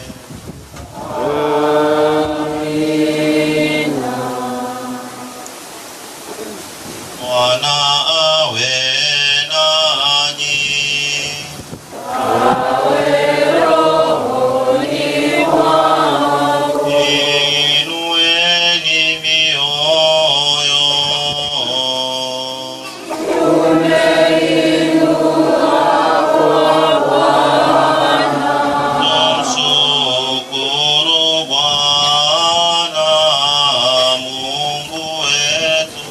Bwana awe nanyi. Inueni mioyo. Tumshukuru Bwana Mungu wetu.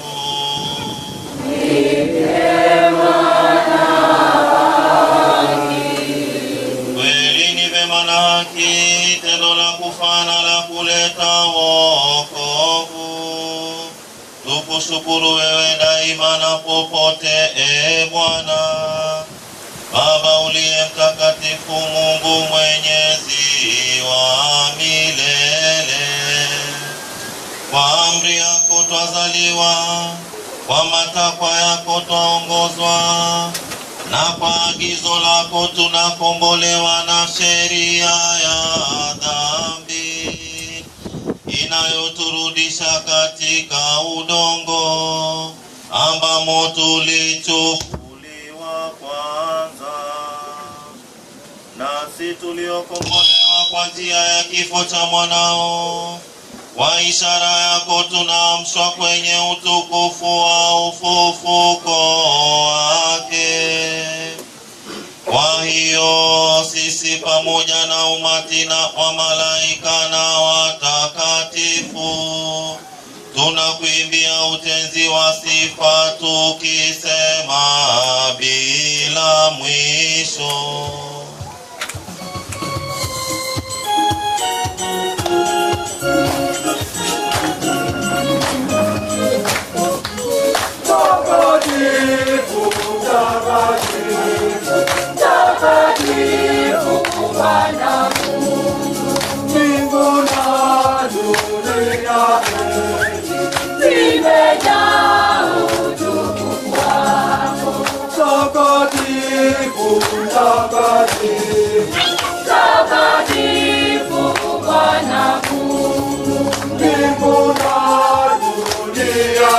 Kweli ni vema na haki, tendo la kufana la kuleta wokovu. Tukushukuru wewe daima na popote, e Bwana Baba uliye mtakatifu, Mungu mwenyezi wa milele. Kwa amri yako twazaliwa, kwa matakwa yako twaongozwa, na kwa agizo lako tunakombolewa na sheria ya dhambi inayoturudisha katika udongo ambamo tulichukuliwa kwanza, nasi tuliokombolewa kwa njia ya kifo cha mwanao kwa ishara yako tunaamshwa kwenye utukufu wa ufufuko wake. Kwa hiyo sisi pamoja na umati na wa malaika na watakatifu tunakuimbia utenzi wa sifa tukisema bila mwisho. Mtakatifu, mtakatifu, mtakatifu Bwana Mungu, mbingu na dunia zimejaa utukufu wako. Mtakatifu, mtakatifu, mtakatifu Bwana Mungu, mbingu na dunia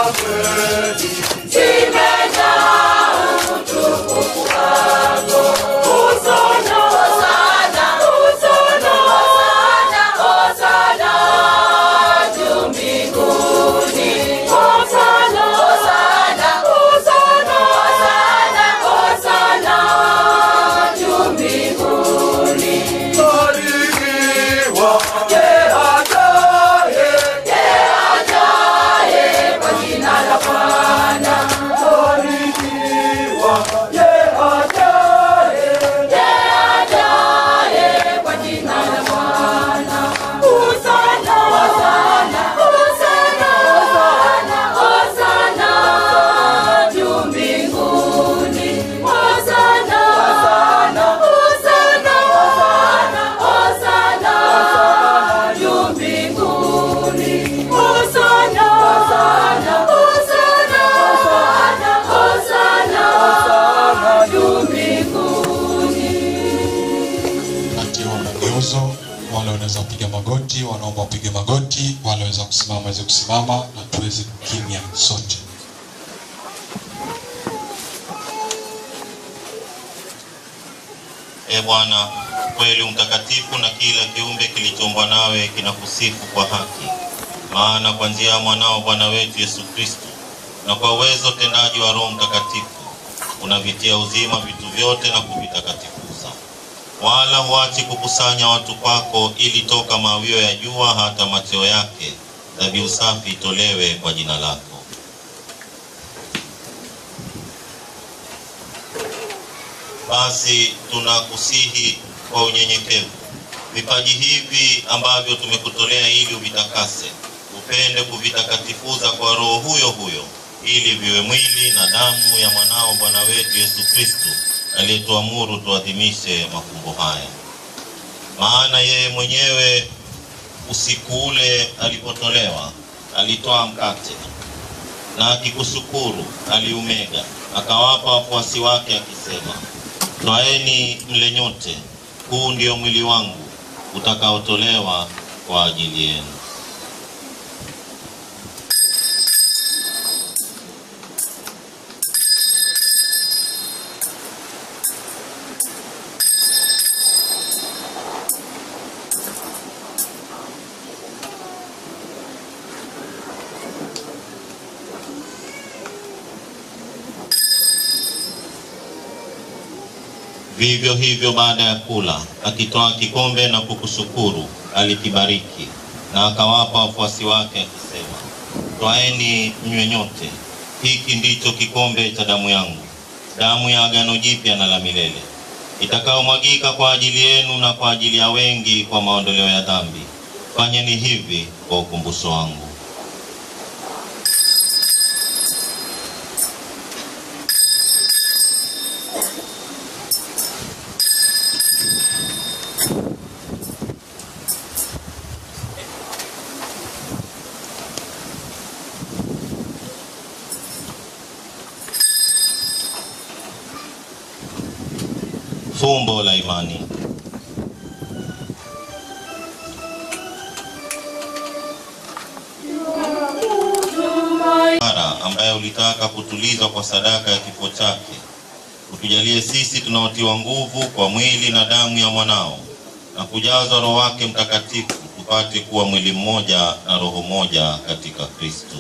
zimejaa utukufu wako. Hosana, hosana, hosana, hosana, hosana juu mbinguni. Hosana, hosana, hosana, hosana, hosana juu mbinguni. Barikiwa yeye ajaye, yeye ajaye kwa jina la Bwana. Barikiwa yeye ajaye, yeye ajaye kwa jina la Bwana. Hosana, hosana, hosana, hosana, hosana juu mbinguni. Hosana, hosana, hosana, hosana, hosana juu mbinguni. Hosana, hosana, hosana, hosana, hosana juu mbinguni. wakati wa mageuzo, wale wanaweza kupiga magoti, wanaomba wapige magoti, wale wanaweza kusimama waweze kusimama, na tuweze kukimya sote. E Bwana, kweli mtakatifu na kila kiumbe kilichoumbwa nawe kinakusifu kwa haki. Maana kwa njia ya mwanao Bwana wetu Yesu Kristo na kwa uwezo utendaji wa Roho Mtakatifu unavitia uzima vitu vyote na kuvitakatifuza. wala huachi kukusanya watu kwako, ili toka mawio ya jua hata macheo yake dhabihu safi itolewe kwa jina lako. Basi tunakusihi kwa unyenyekevu vipaji hivi ambavyo tumekutolea ili uvitakase, upende kuvitakatifuza kwa Roho huyo huyo, ili viwe mwili na damu ya mwanao Bwana wetu Yesu Kristo, aliyetuamuru tuadhimishe mafumbo haya. Maana yeye mwenyewe usiku ule alipotolewa, alitoa mkate na akikushukuru, aliumega, akawapa wafuasi wake akisema, twaeni mle nyote, huu ndio mwili wangu utakaotolewa kwa ajili yenu. Vivyo hivyo baada ya kula, akitoa kikombe na kukushukuru, alikibariki na akawapa wafuasi wake akisema, twaeni mnywe nyote, hiki ndicho kikombe cha damu yangu, damu ya agano jipya na la milele, itakayomwagika kwa ajili yenu na kwa ajili ya wengi kwa maondoleo ya dhambi. Fanyeni hivi kwa ukumbusho wangu. Fumbo la imani. Mara ambaye ulitaka kutulizwa kwa sadaka ya kifo chake, utujalie sisi tunaotiwa nguvu kwa mwili na damu ya mwanao na kujazwa Roho wake Mtakatifu, tupate kuwa mwili mmoja na roho moja katika Kristo.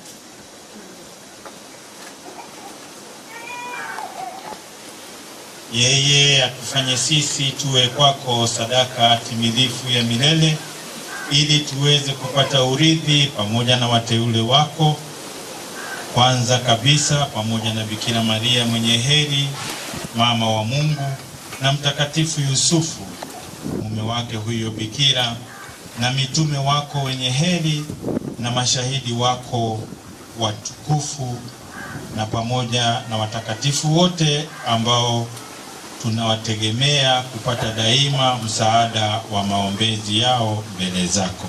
yeye atufanye sisi tuwe kwako sadaka timilifu ya milele, ili tuweze kupata urithi pamoja na wateule wako, kwanza kabisa pamoja na Bikira Maria mwenye heri, mama wa Mungu, na Mtakatifu Yusufu mume wake huyo Bikira, na mitume wako wenye heri, na mashahidi wako watukufu, na pamoja na watakatifu wote ambao tunawategemea kupata daima msaada wa maombezi yao mbele zako.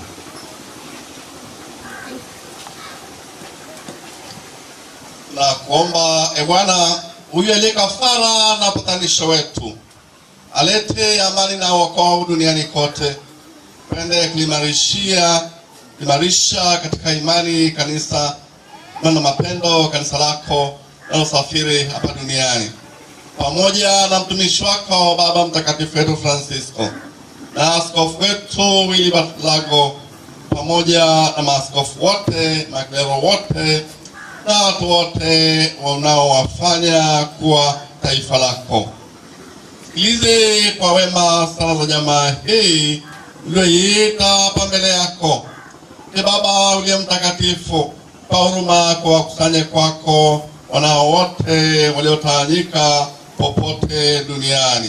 na kuomba e Bwana, huyu aliye kafara na patanisho wetu, alete amani na wokovu duniani kote, pende kulimarishia kuimarisha katika imani kanisa na mapendo kanisa lako linalosafiri hapa duniani, pamoja na mtumishi wako Baba Mtakatifu wetu Francisco na askofu wetu Willy Bartolago pamoja na maaskofu wote, maklero wote na watu wote wanaowafanya kuwa taifa lako. Sikilize kwa wema sala za jamaa hii ulioiita hapa mbele yako. Ee Baba uliye mtakatifu, kwa huruma kwa wakusanye kwako wanao wote waliotawanyika popote duniani.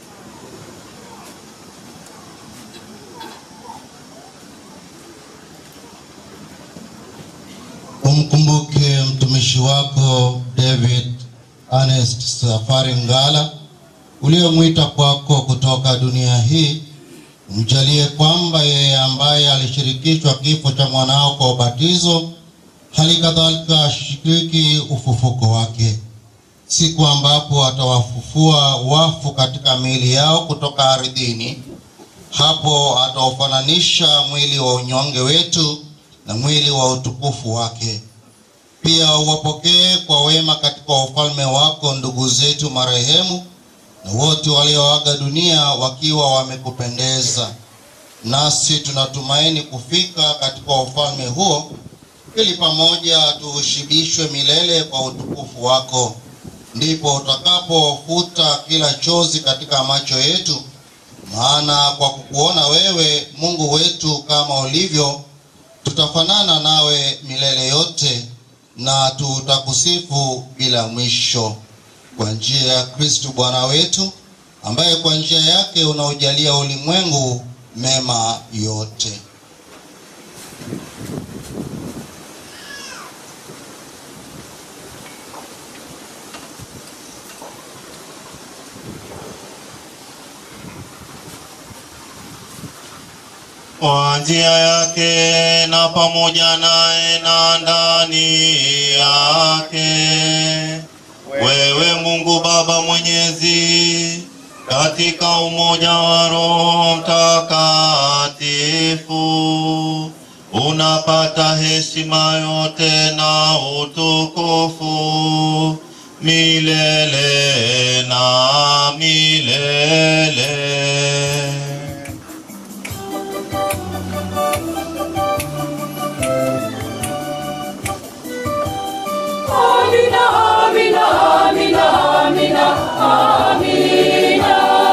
Umkumbuke mtumishi wako David Ernest Safari Ngala uliyomwita kwako kutoka dunia hii. Umjalie kwamba yeye ambaye alishirikishwa kifo cha mwanao kwa ubatizo, hali kadhalika ashiriki ufufuko wake, siku ambapo atawafufua wafu katika miili yao kutoka ardhini. Hapo ataufananisha mwili wa unyonge wetu na mwili wa utukufu wake. Pia uwapokee kwa wema katika ufalme wako ndugu zetu marehemu na wote walioaga dunia wakiwa wamekupendeza. Nasi tunatumaini kufika katika ufalme huo, ili pamoja tuushibishwe milele kwa utukufu wako. Ndipo utakapofuta kila chozi katika macho yetu maana kwa kukuona wewe Mungu wetu kama ulivyo, tutafanana nawe milele yote na tutakusifu bila mwisho kwa njia ya Kristu Bwana wetu, ambaye kwa njia yake unaujalia ulimwengu mema yote. kwa njia yake na pamoja naye na ndani yake. Wewe Mungu Baba Mwenyezi, katika umoja wa Roho Mtakatifu, unapata heshima yote na utukufu milele na milele. Amina, Amina, Amina, Amina, Amina.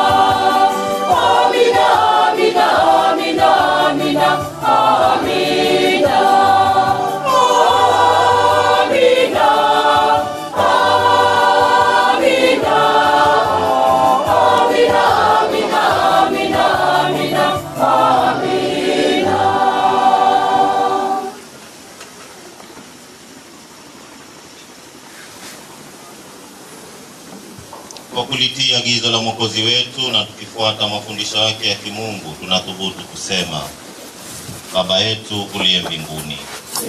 Amina, Amina, Amina, Amina, Amina. Amina, Amina. Amina, Amina, Amina, Amina, Amina. Kwa kulitii agizo la Mwokozi wetu na tukifuata mafundisho yake ya kimungu, tunathubutu kusema: Baba yetu uliye mbinguni,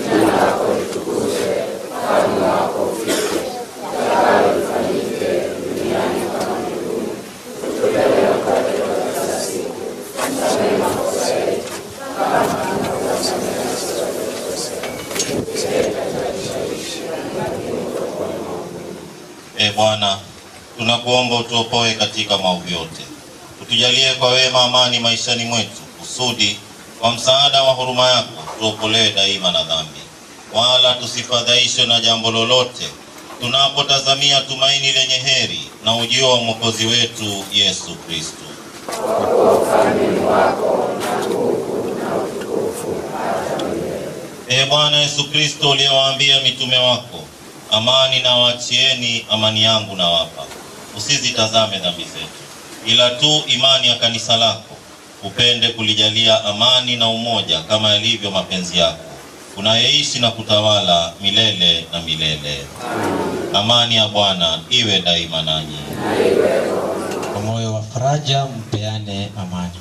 E Bwana, tunakuomba utuopoe katika maovu yote, utujalie kwa wema amani maishani mwetu, kusudi kwa msaada wa huruma yako tuokolewe daima na dhambi, wala tusifadhaishwe na jambo lolote, tunapotazamia tumaini lenye heri na ujio wa mwokozi wetu Yesu Kristo. Ee Bwana Yesu Kristo, uliyewaambia mitume wako, amani na waachieni, amani yangu na wapa, usizitazame dhambi zetu, ila tu imani ya kanisa lako, upende kulijalia amani na umoja kama yalivyo mapenzi yako, unayeishi na kutawala milele na milele. Amani ya Bwana iwe daima nanyi. Kwa moyo wa faraja mpeane amani.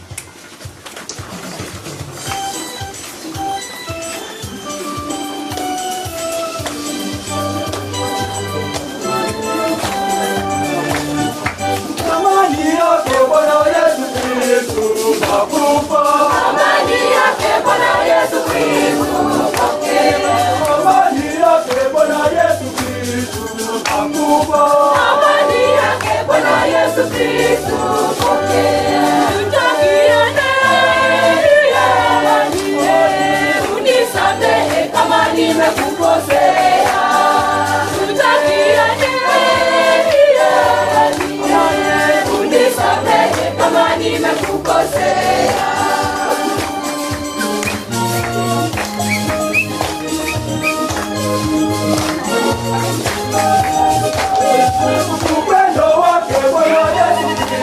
Amani yake Bwana Yesu Kristo nakupa. Amani yake Bwana Yesu Kristo pokea. Amani yake Bwana Yesu Kristo nakupa. Amani yake Bwana Yesu Kristo pokea. Tutakiane unisamehe kama nimekukosea. Tutakiane unisamehe kama nimekukosea. Upendo wake Bwana Yesu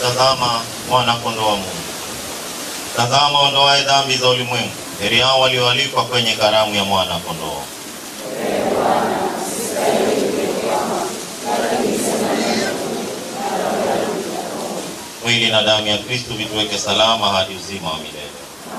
kumtazama mwana kondoo wa Mungu. Tazama ondoaye dhambi za ulimwengu. Heri hao walioalikwa kwenye karamu ya mwana kondoo. Mwili na damu ya Kristo vituweke salama hadi uzima wa milele.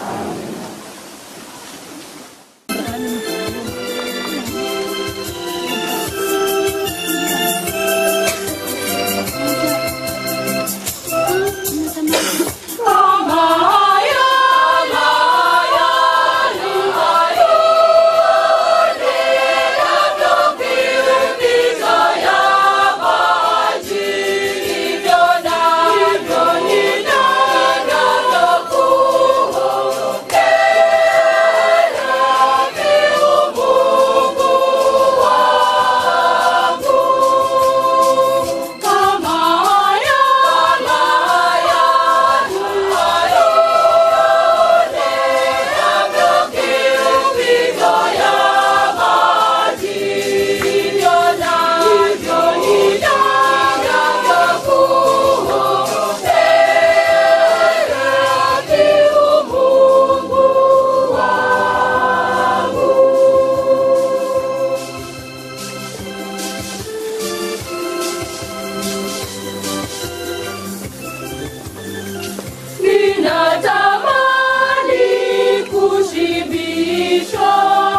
Ninatamani kushibishwa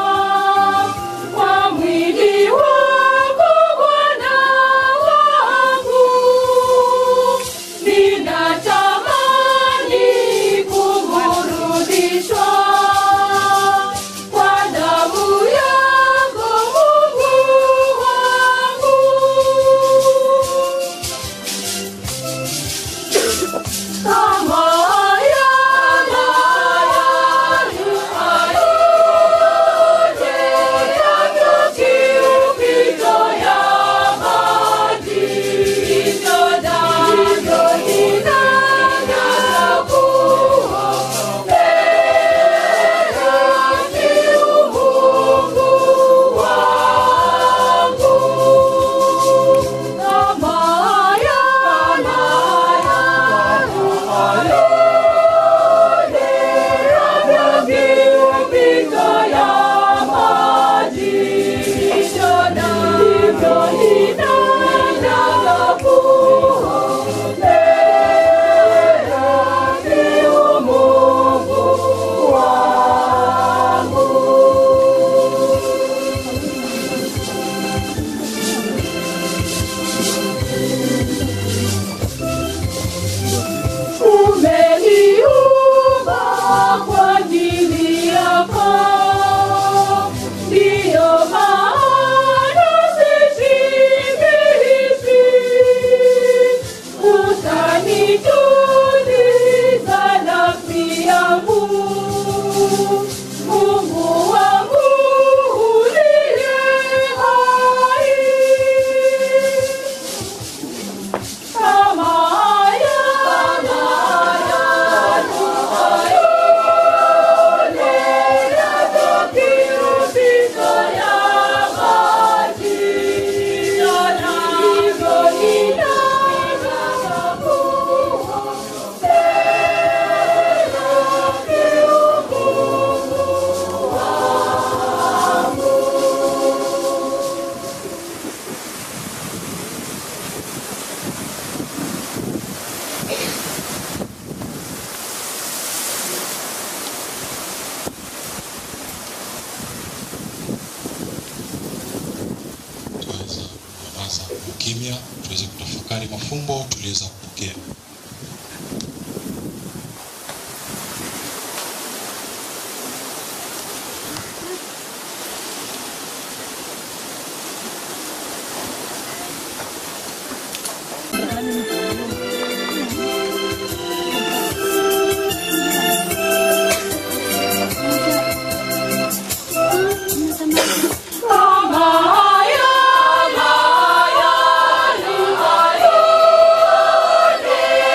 kwa mwili wako Bwana wangu. Ninatamani kuburudishwa kwa damu yako Mungu wangu. Kama yana yote yavyokipito ya maji, hivyo navyo ninavyokuombea Mungu wangu. Kama yana Umeniumba kwa ajili yako, ndiyo maana sishibishwi. Utanituliza nafsi yangu, Mungu wangu uliye hai. Kama yana tuweza kunyamaza ukimya, tuweze kutafakari mafumbo tuliweza kupokea. Kama yana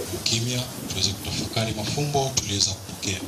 ukimya tuweze kutafakari mafumbo tuliweza kupokea.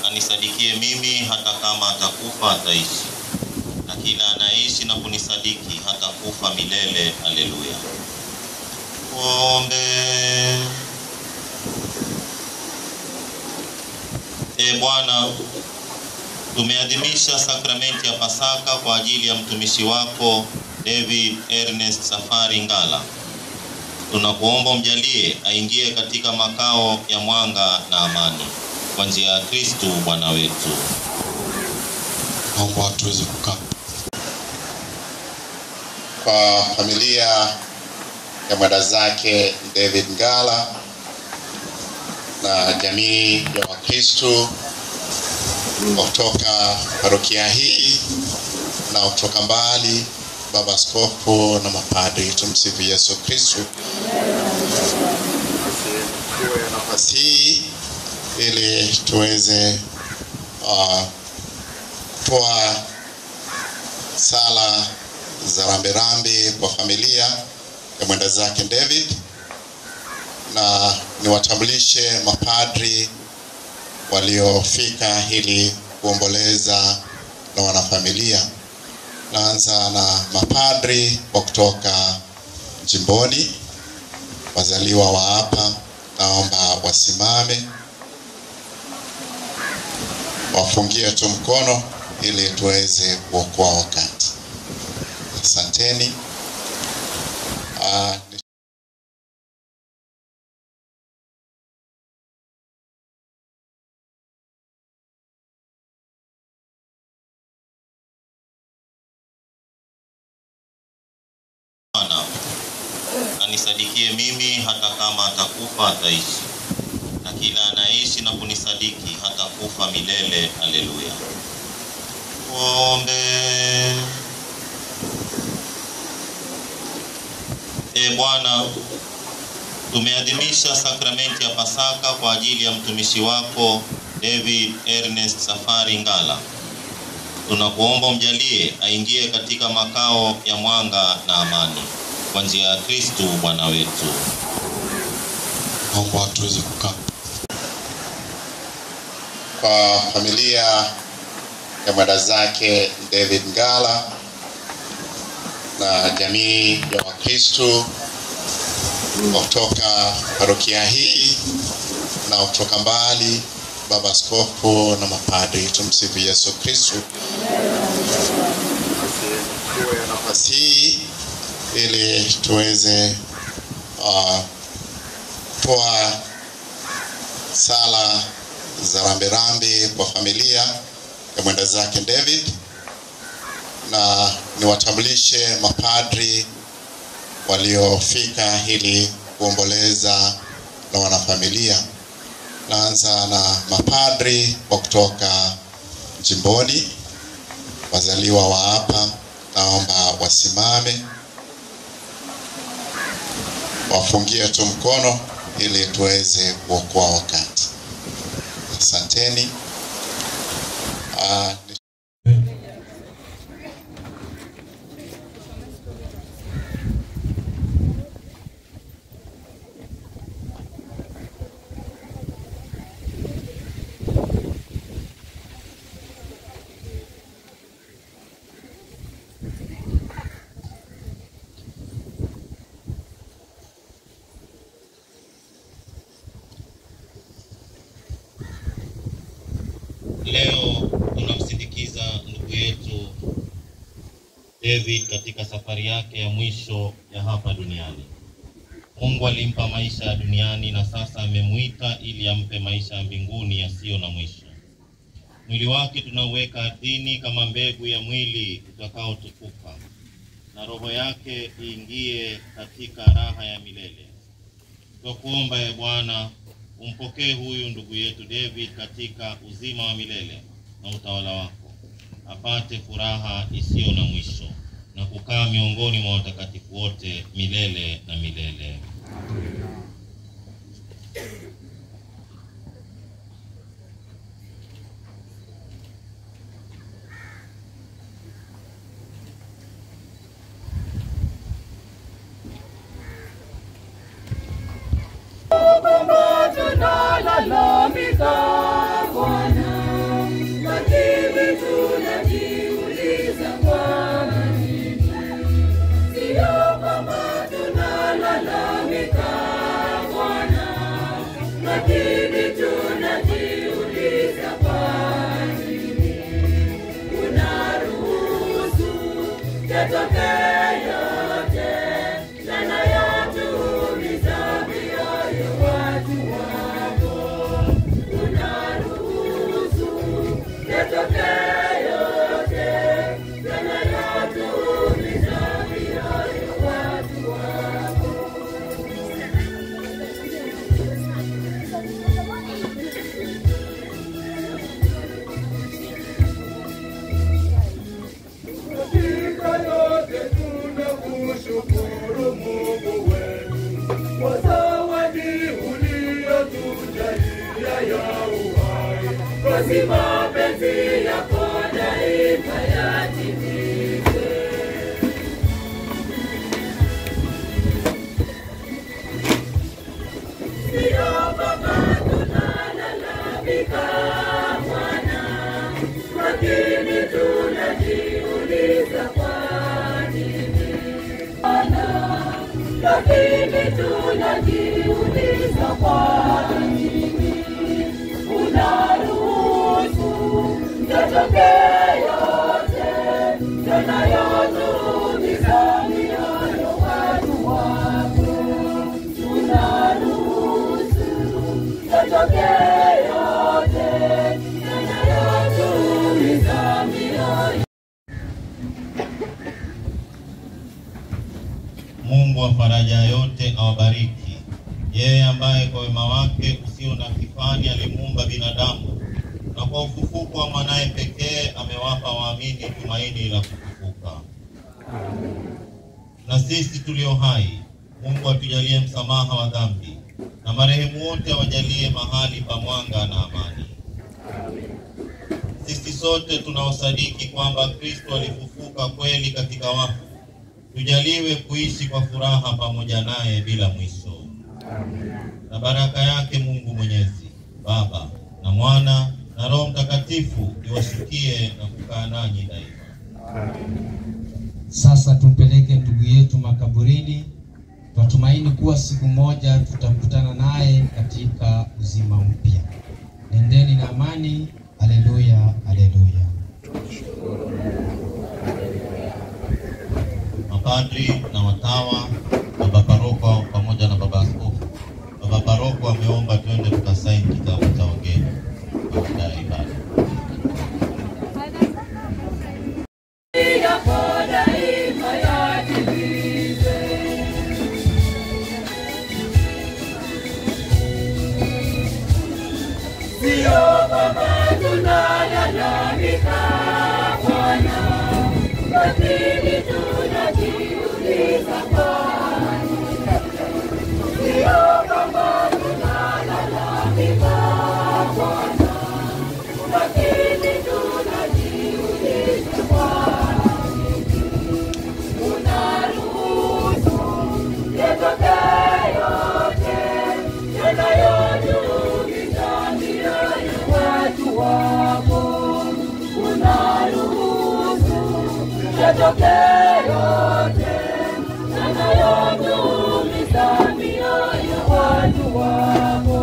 anisadikie mimi, hata kama atakufa ataishi, na kila anaishi na kunisadiki hata kufa milele. Haleluya. Tuombe. E Bwana, tumeadhimisha sakramenti ya Pasaka kwa ajili ya mtumishi wako David Ernest Safari Ngala. Tunakuomba umjalie aingie katika makao ya mwanga na amani kwa njia ya Kristu Bwana wetu. Naomba tuweze kukaa. kwa familia ya mwenda zake David Ngala na jamii ya Wakristo kutoka parokia hii na kutoka mbali, baba askofu na mapadri. Tumsifu Yesu Kristo. Tuwe nafasi hii ili tuweze uh, kutoa sala za rambirambi kwa familia ya mwenda zake David, na niwatambulishe mapadri waliofika ili kuomboleza na wanafamilia. Naanza na mapadri wa kutoka jimboni, wazaliwa wa hapa, naomba wasimame wafungie tu mkono ili tuweze kuokoa wakati. Asanteni. Uh, Bwana anisadikie mimi, hata kama atakufa ataishi, na kila anaishi na kunisadiki hata kufa milele. Haleluya. Tuombe. E Bwana, tumeadhimisha sakramenti ya Pasaka kwa ajili ya mtumishi wako David Ernest Safari Ngala. Tunakuomba umjalie aingie katika makao ya mwanga na amani kwa njia ya Kristu Bwana wetu. Naomba tuweze kukaa. kwa familia ya mwenda zake David Ngala na jamii ya Wakristo kutoka parokia hii na kutoka mbali, baba askofu na mapadri. Tumsifu Yesu Kristo. Tuwe nafasi hii ili tuweze uh, kutoa sala za rambirambi kwa familia ya mwenda zake David, na niwatambulishe mapadri waliofika ili kuomboleza na wanafamilia. Naanza na mapadri wa kutoka jimboni, wazaliwa wa hapa, naomba wasimame wafungie tu mkono ili tuweze kuokoa wakati. Asanteni. Uh, Leo tunamsindikiza ndugu yetu David katika safari yake ya mwisho ya hapa duniani. Mungu alimpa maisha ya duniani na sasa amemuita ili ampe maisha ya mbinguni yasiyo na mwisho. Mwili wake tunauweka ardhini kama mbegu ya mwili utakaotukuka, na roho yake iingie katika raha ya milele. Twakuomba ye Bwana, umpokee huyu ndugu yetu David katika uzima wa milele na utawala wako, apate furaha isiyo na mwisho na kukaa miongoni mwa watakatifu wote milele na milele. Kwamba tunalalamika Bwana yatokee yote yanayotuumiza mioyo watu wako. Unaruhusu yatokee yote yanayotuumiza mioyo watu wako. Katika yote tunakushukuru Mungu wetu kwa zawadi uliyotujalia ya uhai, basi mapenzi yako daima yatimike. Sio kwamba tunalalamika Bwana, lakini tunajiuliza kwa nini Bwana, lakini tunajiuliza kwa nini unaruhusu yatokee yote yanayotuumiza mioyo watu wako unaruhusu yatokee yote yanayotuumiza mioyo Mungu wa faraja yote awabariki. Yeye ambaye kwa wema wake usio na kifani alimuumba binadamu na kwa ufufuko wa mwanaye pekee amewapa waamini tumaini la kufufuka. Na sisi tulio hai, Mungu atujalie msamaha wa dhambi na marehemu wote awajalie mahali pa mwanga na amani. Sisi sote tunaosadiki kwamba Kristo alifufuka kweli katika wafu tujaliwe kuishi kwa furaha pamoja naye bila mwisho. Na baraka yake Mungu Mwenyezi, Baba na Mwana na Roho Mtakatifu iwashukie na kukaa nanyi daima. Sasa tumpeleke ndugu yetu makaburini. Twatumaini kuwa siku moja tutakutana naye katika uzima mpya. Nendeni na amani. Haleluya, haleluya. Mapadri na watawa, baba paroko pamoja na baba askofu. Baba paroko ameomba twende tukasaini kitabu cha wageni baada ya ibada. yako daima yatimizwe. Sio kwamba tunalalamika Bwana, lakini tunajiuliza kwa nini. Sio kwamba tunalalamika Bwana, lakini tunajiuliza kwa nini. Unaruhusu yatokee yote yanayotuumiza mioyo watu wako. Unaruhusu yatokee yote yanayotuumiza mioyo watu wako.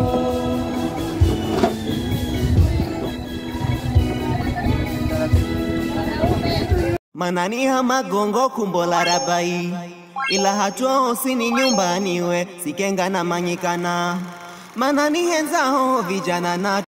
mananiha magongo kumbo la rabai ila hatua osini nyumbani we sikenga na manyikana manani henzaho vijana na